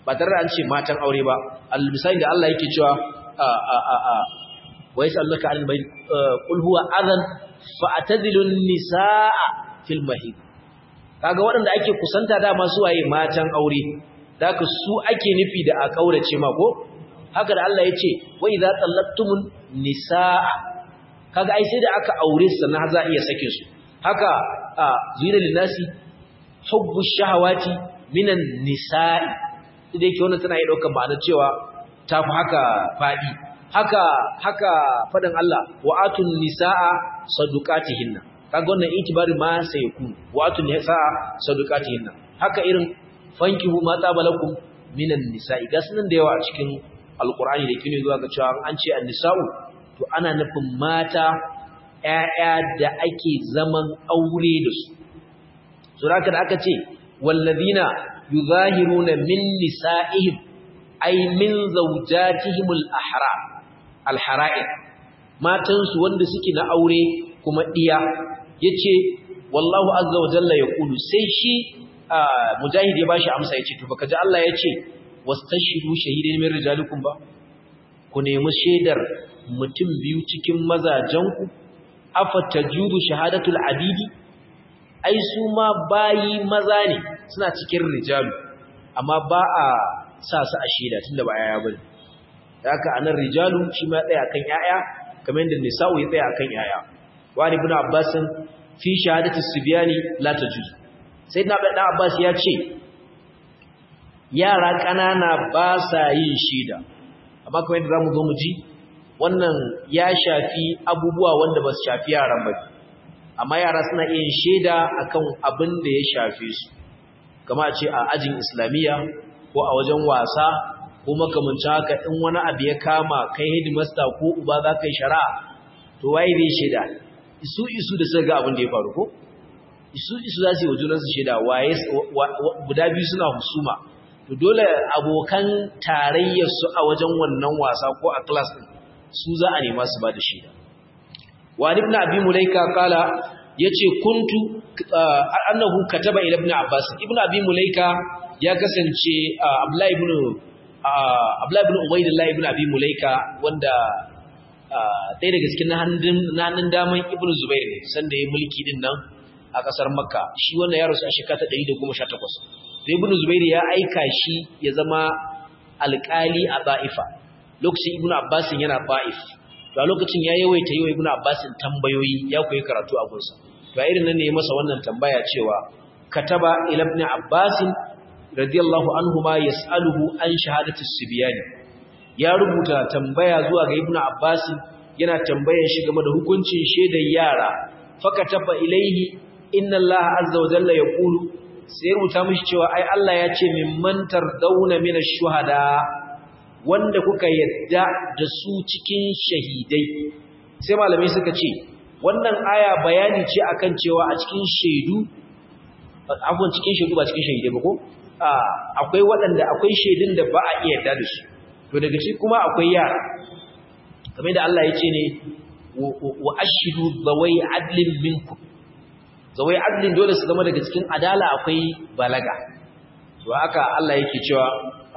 Speaker 1: ba tare da an ce matan aure ba al-misali da Allah yake cewa a a a a wa yasalluka an bai qul huwa adhan fa atazilun nisaa fil mahid kaga waɗanda ake kusanta da masu waye matan aure daka su ake nufi da a kaurace ma ko haka da Allah yace wa idza tallaqtumun nisaa kaga ai sai da aka aure su sannan za a iya sake su haka zina linnasi hubbu shahawati minan nisa'i idan yake wannan tana iya daukar ma'anar cewa tafi haka fadi haka haka fadan Allah wa'atun nisaa sadukatihinna kaga wannan itibari ma sai ku wa'atun nisaa sadukatihinna haka irin fankihu ma tabalakum minan nisa'i ga sunan da yawa a cikin alqur'ani da kine zuwa ga cewa an ce an-nisa'u to ana nufin mata ƴaƴa da ake zaman aure da su so da aka ce wallazina yuzahiruna min nisa'ihim ay min zawjatihim al-ahra al-hara'ir matan su wanda suke na aure kuma diya yace wallahu azza wa jalla yaqulu sai shi mujahid ya bashi amsa yace to baka ji Allah yace wastashidu shahidain min rijalikum ba ku nemi shaidar mutum biyu cikin mazajenku afa tajudu shahadatul abidi ai su ma bayi maza ne suna cikin rijalu amma ba a sa su a shaida tunda ba yaya bane haka anan rijalu shi ma tsaya kan yaya kamar yadda nisa'u ya tsaya kan yaya wani ibn abbas fi shahadati sibyani la tajuz sayyidina ibn abbas ya ce yara kanana ba sa yin shaida amma kamar yadda zamu zo mu ji wannan ya shafi abubuwa wanda ba su shafi yaran ba amma yara suna iya shaida akan abin da ya shafe su kama ce a ajin islamiyya ko a wajen wasa ko makamanci haka in wani abu ya kama kai headmaster ko uba za ka yi shari'a to waye zai shaida isu isu da suka ga abin da ya faru ko isu isu za su yi wa junansu shaida waye guda biyu suna husuma to dole abokan tarayyarsu a wajen wannan wasa ko a class din su za a nema su ba da shaida wani ibn abi mulaika kala yace kuntu annahu kataba ila ibn abbas ibn abi mulaika ya kasance abdullah ibn abdullah ibn ubaydillah ibn abi mulaika wanda ɗaya daga cikin hannun daman ibn zubair ne sanda ya mulki din nan a ƙasar makka shi wannan ya rasu a shekara ta 118 da ibn zubair ya aika shi ya zama alƙali a ba'ifa lokacin ibn abbas yana ba'if to a lokacin ya yawaita yi wa ibn abbas tambayoyi ya koyi karatu a gunsa to a irin nan ne masa wannan tambaya cewa kataba ila ibn abbas radiyallahu anhu ma yas'aluhu an shahadati sibyani ya rubuta tambaya zuwa ga ibn abbas yana tambayar shi game da hukuncin shedar yara fakataba ilaihi inna allaha azza wa jalla yaqulu sai rubuta mishi cewa ai Allah ya ce mimman tardawna min ash-shuhada wanda kuka yadda da su cikin shahidai sai malamai suka ce wannan aya bayani ce akan cewa a cikin shaidu afwan cikin shaidu ba cikin shahidai ba ko akwai waɗanda akwai shaidun da ba a iya yarda da su to daga ciki kuma akwai yara kamar da Allah ya ce ne wa ashidu zawai adlin minkum zawai adlin dole su zama daga cikin adala akwai balaga to haka Allah yake cewa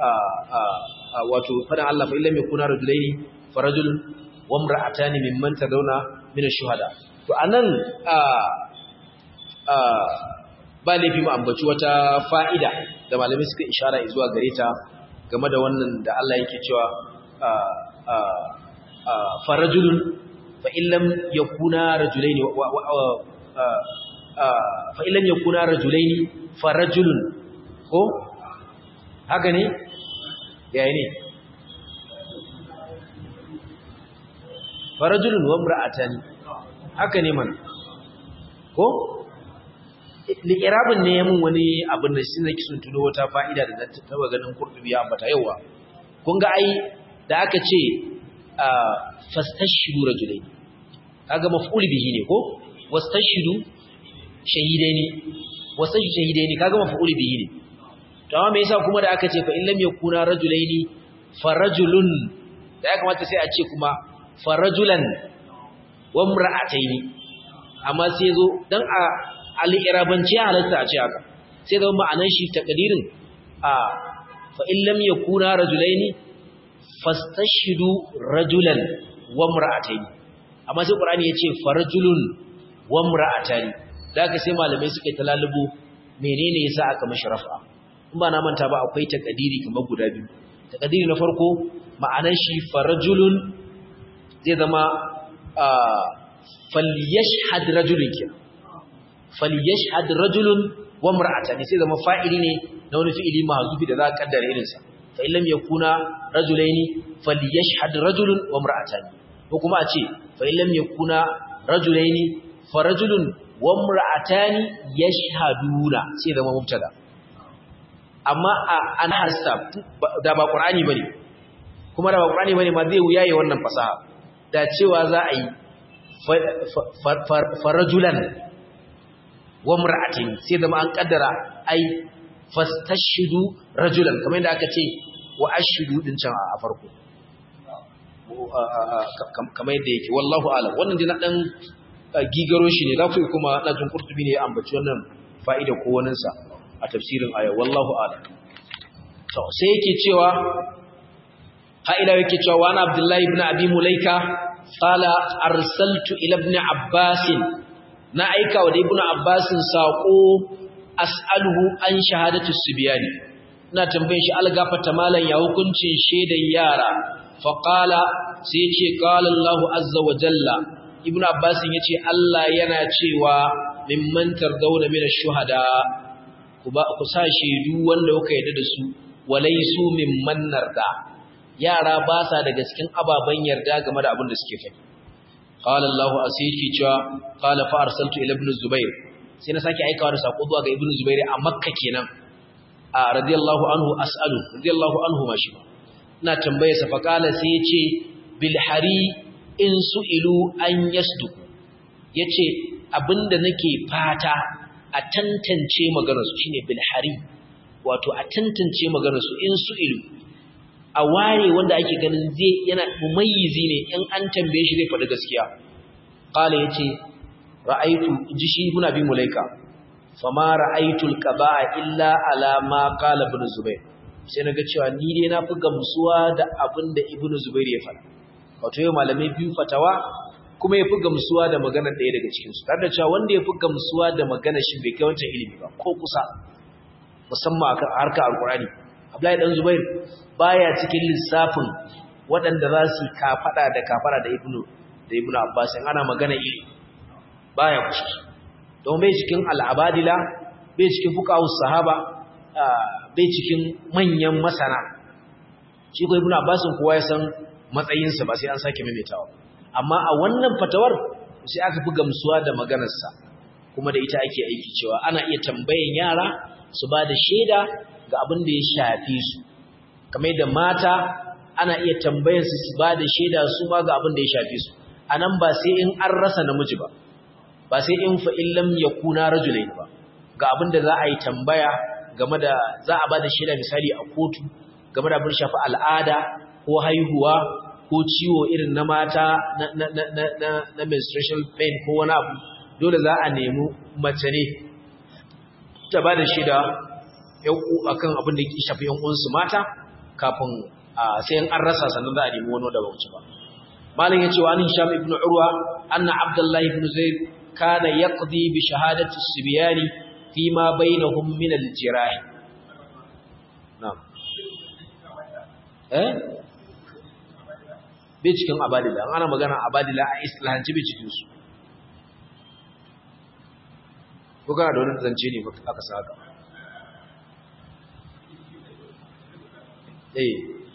Speaker 1: wato fadan Allah fa illam yakuna rajulaini farajul wa imra'atani mimman tadawna min ash-shuhada to anan ba laifi mu ambaci wata fa'ida da malamai suka ishara zuwa gare ta game da wannan da Allah yake cewa farajulun fa illam yakuna rajulaini fa illam yakuna rajulaini farajulun ko haka ne yayi ne farajulun wa imra'atani haka ne man ko li'irabin ne mun wani abin da shi nake sun tuno wata fa'ida da na taba ganin kurdubi ya ambata yawa kun ga ai da aka ce fastashidu rajulain kaga maf'ul bihi ne ko wastashidu shahidaini wastashidu shahidaini kaga maf'ul bihi ne to amma me yasa kuma da aka ce fa in lam yakuna rajulaini farajulun da ya kamata sai a ce kuma farajulan wa imra'ataini amma sai zo dan a al-irabanci halatta a ce haka sai zama ma'anar shi takdirin a fa in lam yakuna rajulaini fastashhidu rajulan wa imra'atayn amma sai qur'ani yace farajulun wa imra'atani daga sai malamai suka yi talalubo menene yasa aka mashi raf'a in ba na manta ba akwai takadiri kamar guda biyu takadiri na farko ma'anar shi farajulun zai zama falyashhad rajulun kenan falyashhad rajulun wa imra'atani sai zama fa'ili ne na wani fi'ili mahzufi da za a kaddara irin sa fa illam yakuna rajulaini falyashhad rajulun wa imra'atani ko kuma a ce fa illam yakuna rajulaini farajulun wa imra'atani yashhaduna sai zama mubtada amma an harsa da ba qur'ani bane kuma da ba qur'ani bane ma zai wuyaye wannan fasaha da cewa za a yi farajulan wa imra'atin sai zama an kaddara ai fastashidu rajulan kamar yadda aka ce wa ashidu din can a farko kamar yadda yake wallahu alam wannan dai na dan gigaro shi ne za ku kuma na jin kurtubi ne ya ambaci wannan fa'ida ko wani sa a tafsirin aya wallahu alam to sai yake cewa ha ila yake cewa wa ana abdullahi ibn abi mulaika qala arsaltu ila ibn abbas na aika wa ibn abbas sako as'aluhu an shahadatu subyani ina tambayin shi algafata malan ya hukuncin shedan yara fa qala sai yace qala allah azza wa jalla ibn abbas yace allah yana cewa mimman tardawna min ash-shuhada ku ba ku sa shedu wanda kuka yarda da su walaisu mimman narda yara ba sa daga cikin ababen yarda game da abin da suke faɗi qala allah asiki cewa qala fa arsaltu ila ibn zubair sai na sake aikawa da sako zuwa ga ibnu zubair a makka kenan a radiyallahu anhu as'alu radiyallahu anhu ma shi ina tambaye sa fa kala sai yace bil hari in su'ilu an yasduku yace abinda nake fata a tantance maganar su shine bil hari wato a tantance maganar su in su'ilu a ware wanda ake ganin zai yana mumayyizi ne in an tambaye shi zai faɗi gaskiya qala yace ra'aitu ji shi ibn abi mulaika fama ra'aitul qaba'a illa ala ma qala ibn zubair sai naga cewa ni dai na fi gamsuwa da abin da ibn zubair ya faɗa wato yau malamai biyu fatawa kuma ya fi gamsuwa da maganar ɗaya daga cikin su tare da cewa wanda ya fi gamsuwa da maganar shi bai kai wancan ilimi ba ko kusa musamman akan harkar alqur'ani abdullahi dan zubair baya cikin lissafin waɗanda za su kafada da kafara da ibnu da ibnu abbas ana magana ilimi baya kushi don bai cikin al'abadila bai cikin fuqahus sahaba bai cikin manyan masana shi ko ibnu abbas kowa ya san matsayinsa ba sai an sake maimaitawa amma a wannan fatawar sai aka fi gamsuwa da maganarsa kuma da ita ake aiki cewa ana iya tambayan yara su ba da shaida ga abin da ya shafi su kamar da mata ana iya tambayar su su ba da shaida su ma ga abin da ya shafi su anan ba sai in an rasa namiji ba ba sai in fa illam yakuna rajulain ba ga abin da za a yi tambaya game da za a ba da shaida misali a kotu game da abin shafi al'ada ko haihuwa ko ciwo irin na mata na, na, na, na, na, na menstruation pain ko wani abu dole za a nemi mace ne ta ba da shaida akan abin da ke shafi yan uwansu mata kafin sai an rasa sannan za a nemi wani da bauci ba malin ya ce wa anin sham ibn urwa anna abdullahi ibn zaid kana yaqdi bi shahadati sibyani fi ma bainahum min al-jirah na'am eh bai cikin abadila an ana magana abadila a islahanci bai cikin su ko kana da wani zance ne aka saka eh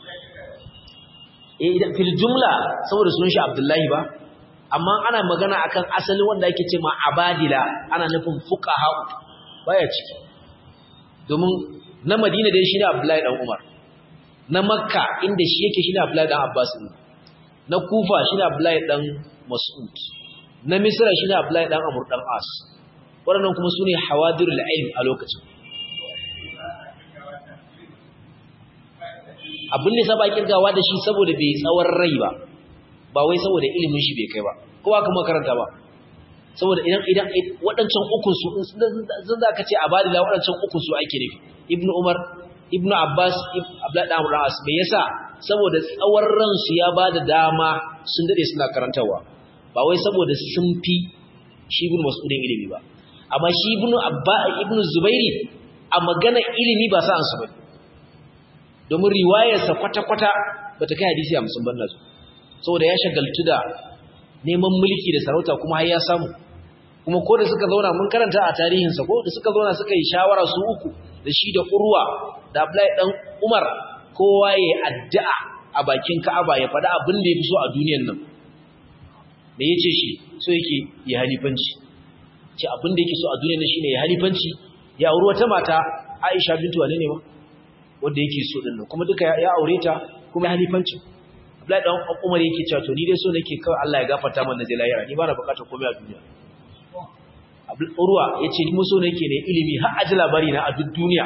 Speaker 1: eh idan fil jumla saboda sunan shi abdullahi ba amma ana magana akan asalin wanda yake ce ma abadila ana nufin fuqaha baya ciki domin na madina dai shi ne abdullahi dan umar na makka inda shi yake shi ne abdullahi dan abbas na kufa shi ne abdullahi dan mas'ud na misra shi ne abdullahi dan amur dan as waɗannan kuma su ne hawadirul ilm a lokacin abin da saba kirgawa da shi saboda bai tsawon rai ba ba wai saboda ilimin shi bai kai ba kowa kuma karanta ba saboda idan idan waɗancan ukun su zan za ka ce abadila waɗancan ukun su ake nufi ibn umar ibnu abbas abdullahi dan abbas me yasa saboda tsawon ransu ya bada dama sun dade suna karantawa ba wai saboda sun fi shi ibnu mas'udin ilimi ba amma shi ibnu abba ibnu zubairi a magana ilimi ba sa ansu bane domin riwayarsa kwata-kwata bata kai hadisi 50 ban nazo saboda ya shagaltu da neman mulki da sarauta kuma har ya samu kuma ko da suka zauna mun karanta a tarihinsa ko da suka zauna suka yi shawara su uku da shi da urwa da Abdullahi dan Umar kowa ya addu'a a bakin Ka'aba ya faɗa abin da yafi so a duniyar nan me yace shi so yake ya halifanci ce abin da yake so a duniyar nan shine ya halifanci ya auri wata mata Aisha bintu Wali ne ma wanda yake so din nan kuma duka ya aure ta kuma ya halifanci Abdullahi dan Umar yake cewa to ni dai so nake kawai Allah ya gafarta mana da lahira ni ba na bukatar komai a duniya Urwa ya ce ni so nake ne ilimi har aji labari na a duk duniya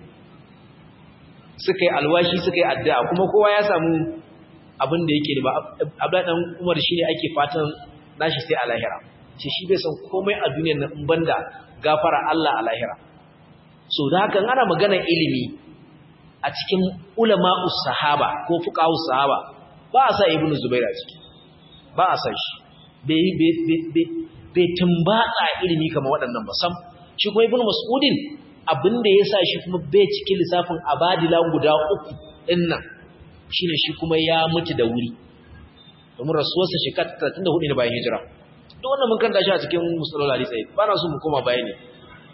Speaker 1: suka yi alwashi suka yi addu'a kuma kowa ya samu abin da yake ba Abdullahi dan Umar shine ake fatan nashi sai a lahira ce shi bai san komai a duniyar nan in banda gafara Allah a lahira so da haka ana magana ilimi a cikin ulama'us sahaba ko fuqahus sahaba ba a sa ibnu zubair a ciki ba a san shi bai bai tumbatsa ilimi kamar waɗannan ba sam shi kuma ibnu mas'udin abinda ya sa shi kuma bai cikin lissafin abadila guda uku ɗin nan shine shi kuma ya mutu da wuri domin rasuwarsa shekara 34 ne bayan hijira duk wannan mun kanta shi a cikin musalol hadisi ba na so mu koma baya ne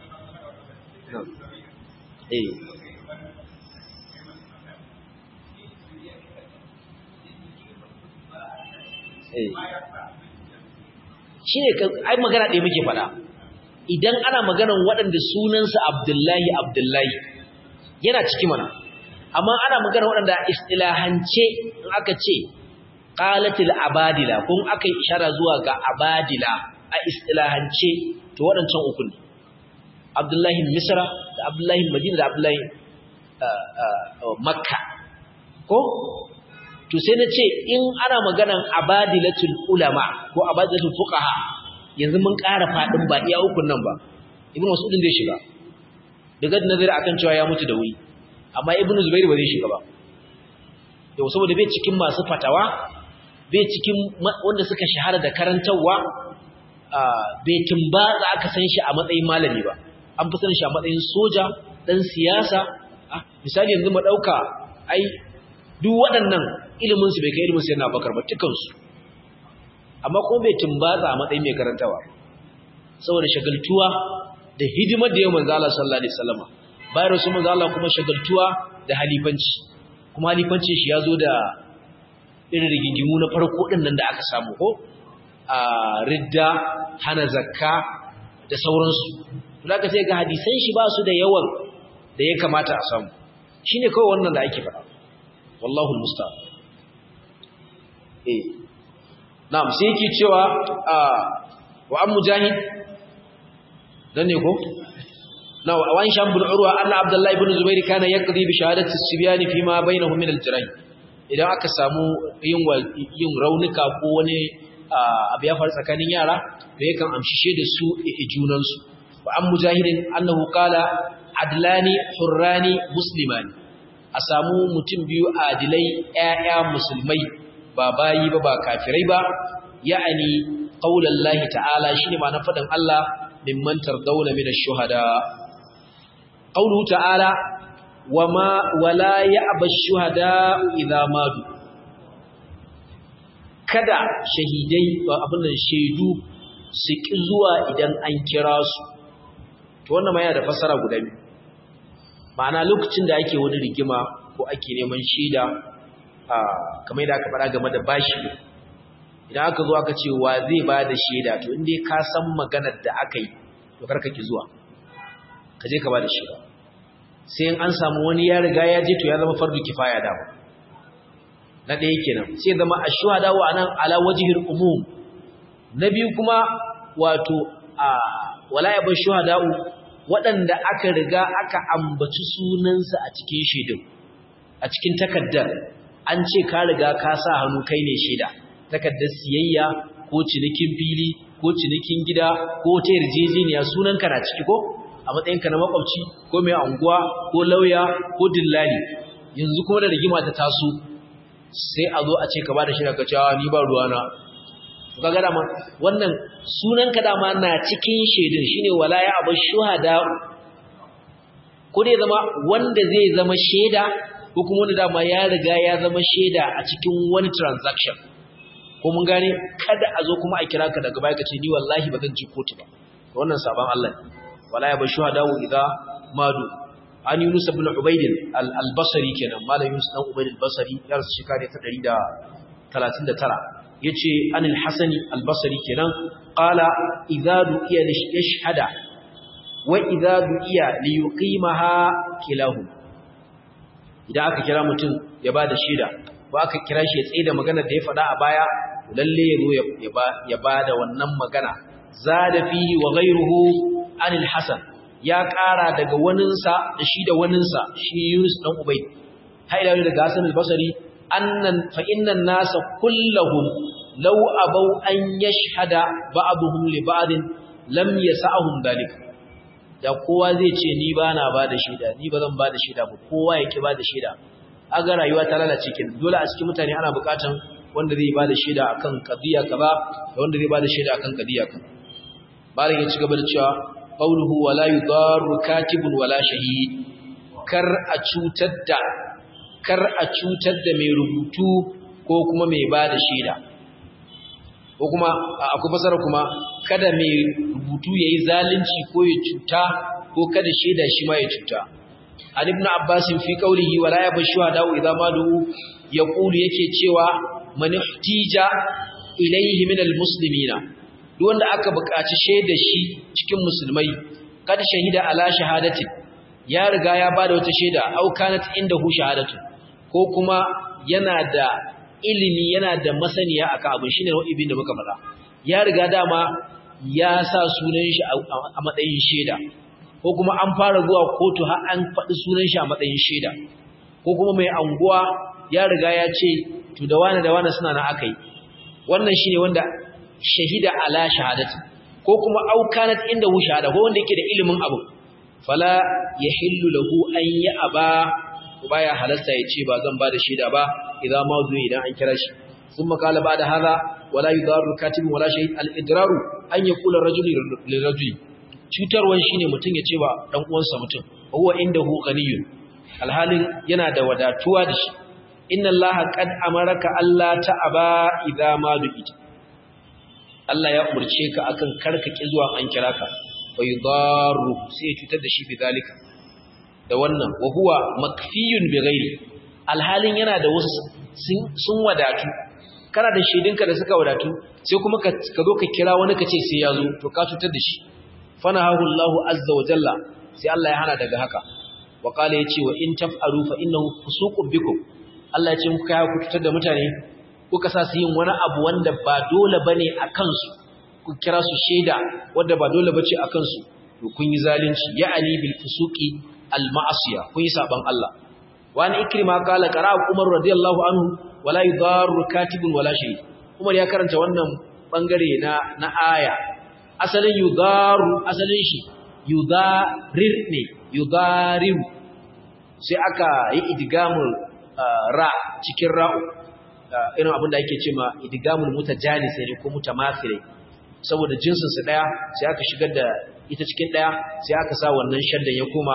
Speaker 1: eh shi ne ai magana ɗaya muke faɗa idan ana maganan waɗanda sunansa abdullahi abdullahi yana ciki mana amma ana magana waɗanda istilahance in aka ce qalatil abadila kun aka yi ishara zuwa ga abadila a istilahance to waɗancan uku ne abdullahi misra da abdullahi madina da abdullahi makka ko to sai na ce in ana maganan abadilatul ulama ko abadilatul fuqaha yanzu mun ƙara fadin ba iya ukun nan ba ibnu mas'ud zai shiga daga nazari akan cewa ya mutu da wuri amma ibnu zubair ba zai shiga ba yau saboda bai cikin masu fatawa bai cikin wanda suka shahara da karantawa bai tumbatsa aka san shi a matsayin malami ba an fi san shi a matsayin soja dan siyasa misali yanzu mu dauka ai duk waɗannan iliminsu bai kai iliminsu yana bakar ba tukansu amma kuma bai tumbatsa a matsayin mai karantawa saboda shagaltuwa da hidimar da yau manzo Allah sallallahu alaihi wasallam bayan rasul manzo Allah kuma shagaltuwa da halifanci kuma halifanci shi yazo da irin rigingimu na farko din nan da aka samu ko a ridda hana zakka da sauransu to zaka sai ga hadisan shi ba su da yawan da ya kamata a samu shine kawai wannan da ake faɗa wallahu almusta'an eh na'am sai yake cewa wa an mujahid dan ne ko na wa an sham bin urwa anna abdullahi ibn zubair kana yaqdi bi shahadati as-sibyan fi ma bainahum min al-jirayn idan aka samu yin yin raunuka ko wani abu ya faru tsakanin yara to yakan amshishe da su junan su wa an mujahidin annahu qala adlani hurrani muslimani a samu mutum biyu adilai ƴaƴa musulmai ba bayi ba ba kafirai ba ya'ani qaulallahi ta'ala shine ma na faɗin Allah mimman tardawna min ash-shuhada qauluhu ta'ala wama wala ya'ba ash-shuhada idza madu kada shahidai abin da shaidu su ki zuwa idan an kira su to wannan ma yana da fasara guda biyu ma'ana lokacin da ake wani rigima ko ake neman shaida kamar yadda aka faɗa game da bashi idan aka zo aka ce wa zai ba da shaida to inda ka san maganar da aka yi to karka ki zuwa ka je ka ba da shaida sai in an samu wani ya riga ya je to ya zama fardu kifaya dama na ɗaya kenan sai zama a shuhada wa anan ala wajihil umum na biyu kuma wato a wala ya bar shuhada'u waɗanda aka riga aka ambaci sunansa a cikin shaidun a cikin takaddar an ce ka riga ka sa hannu kai ne shaida takaddar siyayya ko cinikin fili ko cinikin gida ko ta yarjejeniya sunanka na ciki ko a matsayinka na makwabci ko mai anguwa ko lauya ko dillali yanzu kuma da rigima ta taso sai a zo a ce ka bada shaida ka cewa ni ba ruwana to kaga dama wannan sunan ka dama na cikin shaidun shine wala ya abu shuhada ko dai zama wanda zai zama shaida ko kuma wanda dama ya riga ya zama shaida a cikin wani transaction ko mun gane kada a zo kuma a kira ka daga baya ka ce ni wallahi ba zan ji kotu ba wannan sabon Allah ne wala ya bashu hadawu idza madu an yunus ibn ubayd al-basri kenan malam yunus dan ubayd al-basri ya rasu shekara ta 139 yace anil hasani al-basri kenan qala idza du'iya yashhada wa idza du'iya li yuqimaha kilahu idan aka kira mutum ya bada shaida ko aka kira shi ya tsaye da maganar da ya faɗa a baya lalle ya zo ya bada wannan magana zada fihi wa ghayruhu anil hasan ya ƙara daga waninsa da shi da waninsa shi Yunus dan Ubayd haida daga Hasan al-Basri annan fa innan nasa kulluhum law abaw an yashhada ba'dhum li ba'd lam yas'ahum dalik da kowa zai ce ni ba na ba da shaida ni ba zan ba da shaida ba kowa ya ki ba da shaida aga rayuwa ta lalace kin dole a cikin mutane ana bukatan wanda zai ba da shaida akan qadiya kaza da wanda zai ba da shaida akan qadiya kaza bayan ya ci gaba da cewa qawluhu wala yudarru katibun wala shahid kar a cutar da kar a cutar da mai rubutu ko kuma mai ba da shaida ko kuma akwai fasara kuma kada mai rubutu yayi zalunci ko ya cuta ko kada shaida shi ma ya cuta an ibn abbas fi qawlihi wala yabshu hada idza madu yaqulu yake cewa man ihtija ilayhi min almuslimina duk wanda aka buƙaci shaida shi cikin musulmai kada shahida ala shahadati ya riga ya bada wata shaida au kanat indahu shahadatu ko kuma yana da ilimi yana da masaniya akan abin shine nau'ibin da muka faɗa ya riga dama ya sa sunan shi a matsayin shaida ko kuma an fara zuwa kotu har an faɗi sunan shi a matsayin shaida ko kuma mai anguwa ya riga ya ce to da wani da wani suna na akai wannan shine wanda shahida ala shahadati ko kuma aukanat inda hu shahada ko wanda yake da ilimin abu fala yahillu lahu an ya aba baya halarta ya ce ba zan ba da shaida ba idan ma zuwa idan an kira shi ثم قال بعد هذا ولا يضار كاتب ولا شهيد الاضرار ان يقول الرجل للرجل cutarwan shine mutum ya ce wa dan uwansa mutum huwa indahu ghaniyun alhalin yana da wadatuwa da shi inna allaha qad amaraka alla ta'aba idza ma du'ita Allah ya umurce ka akan karkake zuwa an kira ka fa yudaru sai cutar da shi bi zalika da wannan wa huwa makfiyun bi ghairi alhalin yana da wasu sun wadatu kana da shaidinka da suka wadatu sai kuma ka zo ka kira wani ka ce sai ya zo to ka cutar da shi fanahahu Allahu azza wa jalla sai Allah ya hana daga haka wa qala yace wa in taf'alu fa innahu fusuqun bikum Allah ya ce muku kai ku cutar da mutane kuka sa su yin wani abu wanda ba dole bane a kansu ku kira su shaida wanda ba dole bace a kansu to kun yi zalunci ya'ani bil fusuqi al ma'asiya kun yi saban Allah wa an ikrima qala qara umar radiyallahu anhu wala yudarru katibun wala shay umar ya karanta wannan bangare na na aya asalin yudaru asalin shi yudarir ne yudariru sai aka yi idgamul ra cikin ra'u irin abin da ake ce ma idgamul mutajalis ne ko mutamathil saboda jinsin su daya sai aka shigar da ita cikin daya sai aka sa wannan shaddan ya koma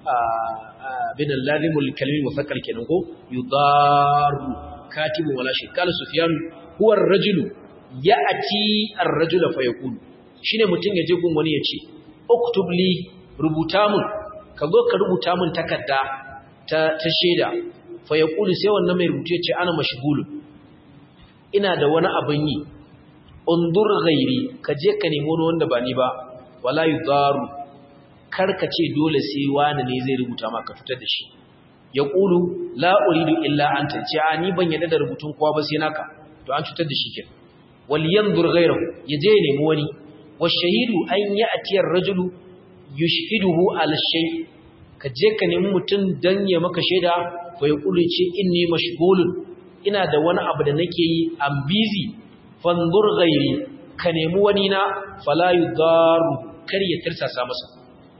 Speaker 1: bin al-lazimul kalimi mufakkar kenan ko yudaru katibun wala shay kala sufyan huwa ar-rajulu ya'ti ar-rajula fa yaqulu shine mutum ya je gun wani ya ce uktub li rubuta mun ka zo ka rubuta mun takarda ta ta sheda fa yaqulu sai wannan mai rubuce ce ana mashghulu ina da wani abin yi undur ghairi ka je ka nemo wani wanda ba ni ba wala yudaru kar ka ce dole sai wani ne zai rubuta maka fitar da shi yaqulu la uridu illa anta ce a ni ban yadda da rubutun kowa ba sai naka to an cutar da shi kenan wal yanzur ghayrahu yaje ya nemi wani والشهيد أن يأتي الرجل يشهده على الشيء kaje ka nemi mutum dan ya maka shaida fa ya kulu ce inni mashghulun ina da wani abu da nake yi am busy fanzur ghairi ka nemi wani na fala yudaru kar ya tirsasa masa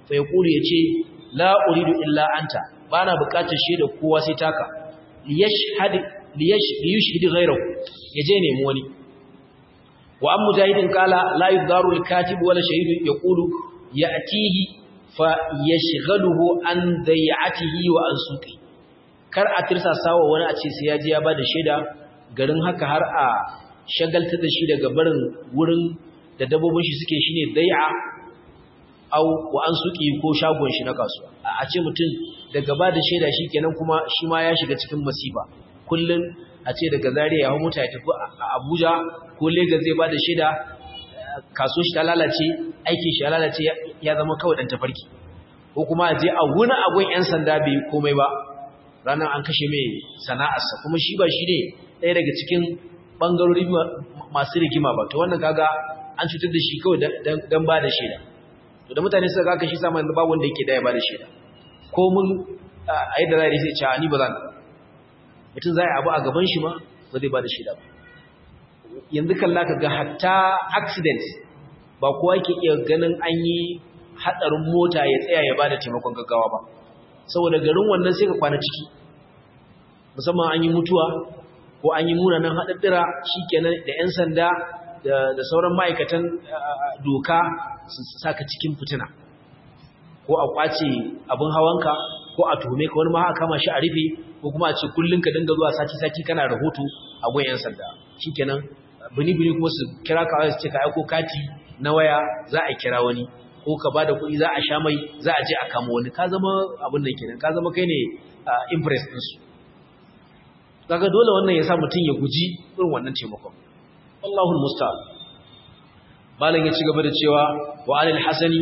Speaker 1: fa yaqulu yace la uridu illa anta bana bukatar shaida kowa sai taka liyashhad liyashhad ghayrahu yaje nemi wani wa am mujahidin qala la yudaru al-katib wala shahidu yaqulu ya'tihi fa yashghaluhu an dai'atihi wa an suqi kar a tirsa sawa wani a ce sai ya je ya bada shaida garin haka har a shagalta da shi daga barin wurin da dabbobin shi suke shine dai'a au wa an suqi ko shagon shi na kasuwa a ce mutum daga bada shaida shikenan kuma shi ma ya shiga cikin masifa kullun a ce daga Zaria ya hawo mota ya tafi a Abuja ko Lagos zai bada shaida kaso shi ta lalace aikin shi ya lalace ya zama kawai dan tafarki ko kuma a je a wuni agun yan sanda bai komai ba ranar an kashe mai sana'arsa kuma shi ba shi ne ɗaya daga cikin ɓangarori masu rigima ba to wannan kaga an cutar da shi kawai don ba da shaida to da mutane suka kaka shi sama ba wanda yake daya ba da shaida ko mun a yadda za a yi sai cewa ni ba za na mutum za a yi abu a gaban shi ma ba zai ba da shaida ba yanzu kalla ka ga hatta accident ba kowa ke iya ganin an yi hatsarin mota ya tsaya ya bada taimakon gaggawa ba saboda garin wannan sai ka kwana ciki musamman an yi mutuwa ko an yi munanan haɗaɗɗira shikenan da 'yan sanda da sauran ma'aikatan doka su saka cikin fitina ko a kwace abin hawanka ko a tuhume ka wani ma haka kama shi a rufe ko kuma a ce kullum ka dinga zuwa sati-sati kana rahoto a gun 'yan sanda shikenan bini-bini kuma su kira ka su ce ka aiko kati na waya za a kira wani ko ka bada kuɗi za a sha mai za a je a kama wani ka zama abin da kenan ka zama kai ne impress din su kaga dole wannan ya sa mutum ya guji irin wannan taimakon Allahu musta'an malam ya ci gaba da cewa wa alil hasani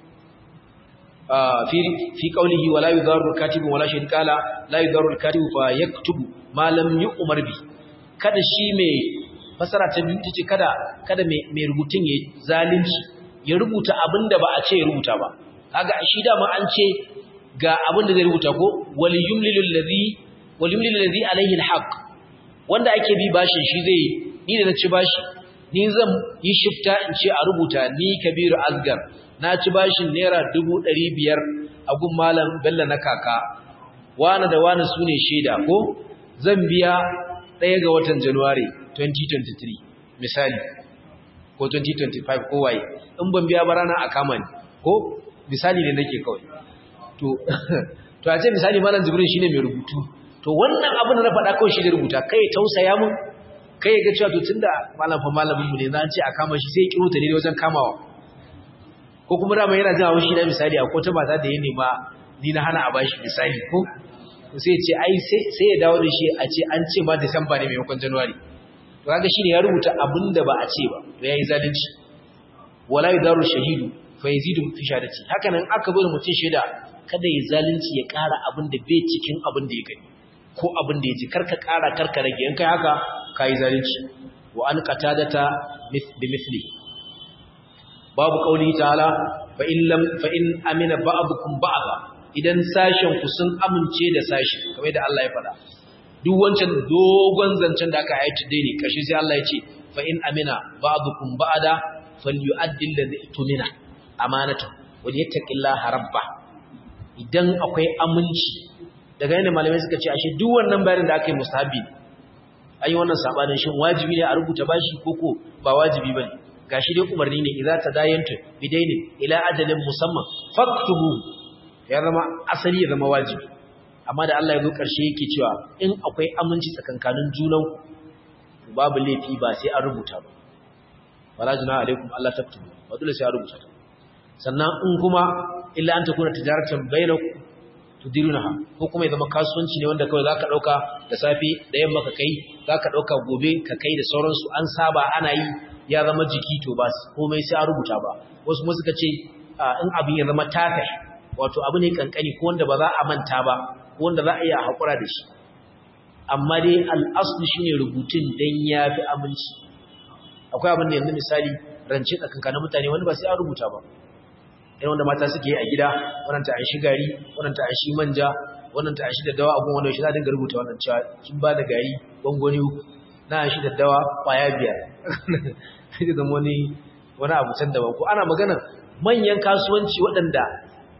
Speaker 1: fi fi qawlihi wala yudaru katibun wala shahid qala la yudaru katibu fa yaktubu ma lam yu'mar bi kada shi mai fasara ta biyu tace kada kada mai rubutun ya zalunci ya rubuta abin da ba a ce ya rubuta ba kaga shi dama an ce ga abin da zai rubuta ko wal yumlilu allazi wal yumlilu allazi alayhi alhaq wanda ake bi bashin shi zai ni da na ci bashi ni zan yi shifta in ce a rubuta ni kabiru asgar na ci bashin naira 500 a gun malam bello na kaka wani da wani sune shaida ko zan biya ɗaya ga watan january 2023 misali ko 2025 ko waye in ban biya ba rana a kama ni ko misali ne nake kawai to to a ce misali malam jibril shine mai rubutu to wannan abin da na faɗa kawai shi da rubuta kai tausaya mun kai ya ga cewa to tunda malam fa malamin mu ne na ce a kama shi sai ya kiro ta ne wajen kamawa ko kuma dama yana jin haushi na misali akwai ta mata da ya nema ni na hana a bashi misali ko sai ya ce ai sai ya dawo da shi a ce an ce ma Disamba ne maimakon January to kaga shine ya rubuta abin da ba a ce ba to yayi zalunci wala yudaru shahidu fa yazidu fi shahadati haka nan aka bar mutum shaida kada ya zalunci ya ƙara abin da bai cikin abin da ya gani ko abin da ya ji karka ƙara karka rage in kai haka kai zalunci wa an qatadata bi mithli babu qauli ta'ala fa in lam fa in amina ba'dukum ba'da idan sashen ku sun amince da sashi kamar da Allah ya faɗa duk wancan dogon zancen da aka ayyata dai ne kashi sai Allah ya ce fa in amina ba'dukum ba'da falyu'addi alladhi tumina amanatu wa yattaqillaha rabba idan akwai aminci daga yanda malamai suka ce ashe duk wannan bayanin da aka yi mustahabi an yi wannan sabanin shin wajibi ne a rubuta bashi koko ba wajibi bane gashi dai umarni ne idza tadayantu bidainin ila ajalin musamman faktubu ya zama asali ya zama wajibi amma da Allah ya zo karshe yake cewa in akwai aminci tsakankanin junan babu laifi ba sai an rubuta ba wala juna alaikum Allah taktubu ba dole sai an rubuta ta sannan in kuma illa an takuna tijaratan bainakum tudirunaha ko kuma ya zama kasuwanci ne wanda kawai zaka dauka da safi da yamma ka kai zaka dauka gobe ka kai da sauransu an saba ana yi ya zama jiki to ba komai sai an rubuta ba wasu mu suka ce in abin ya zama tafe wato abu ne kankani ko wanda ba za a manta ba ko wanda za a iya hakura da shi amma dai al'aslu shine rubutun dan yafi aminci akwai abin da yanzu misali rance tsakankanin mutane wani ba sai an rubuta ba irin wanda mata suke yi a gida wannan ta aishi gari wannan ta aishi manja wannan ta aishi daddawa abun wanda shi za dinga rubuta wannan cewa kin ba da gari gwangwani uku na aishi daddawa kwaya biyar sai zama wani wani abu can daban ko ana magana manyan kasuwanci waɗanda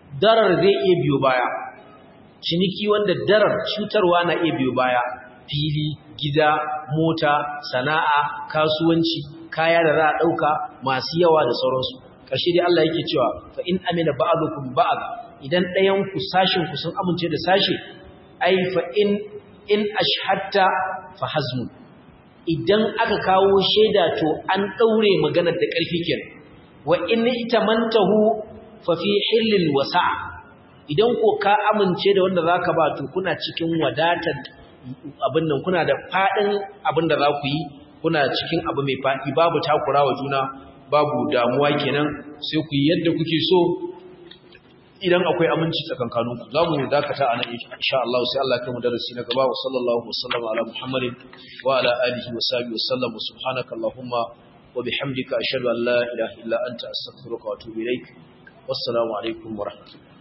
Speaker 1: darar zai iya biyo baya ciniki wanda darar cutarwa na iya biyo baya fili gida mota sana'a kasuwanci kaya da za a ɗauka masu yawa da sauransu ƙarshe dai Allah yake cewa fa in amina ba'dukum ba'd idan ɗayan ku sashin ku sun amince da sashi ai fa in in ashhatta fa hazmun idan aka kawo shaida to an daure maganar da ƙarfi kenan wa in itamantahu fa fi hillin wasa idan ko ka amince da wanda zaka ba to kuna cikin wadatar abin nan kuna da fadin abin da za ku yi kuna cikin abu mai fadi babu takurawa juna babu damuwa kenan sai ku yi yadda kuke so idan akwai aminci tsakankaninku za mu dakata a nan insha Allah sai Allah kai mu darasi na gaba wa sallallahu wasallam ala muhammadin wa ala alihi wa sahbihi wa sallam subhanaka allahumma wa bihamdika ashhadu an la ilaha illa anta astaghfiruka wa atubu ilaik wassalamu alaikum wa rahmatullahi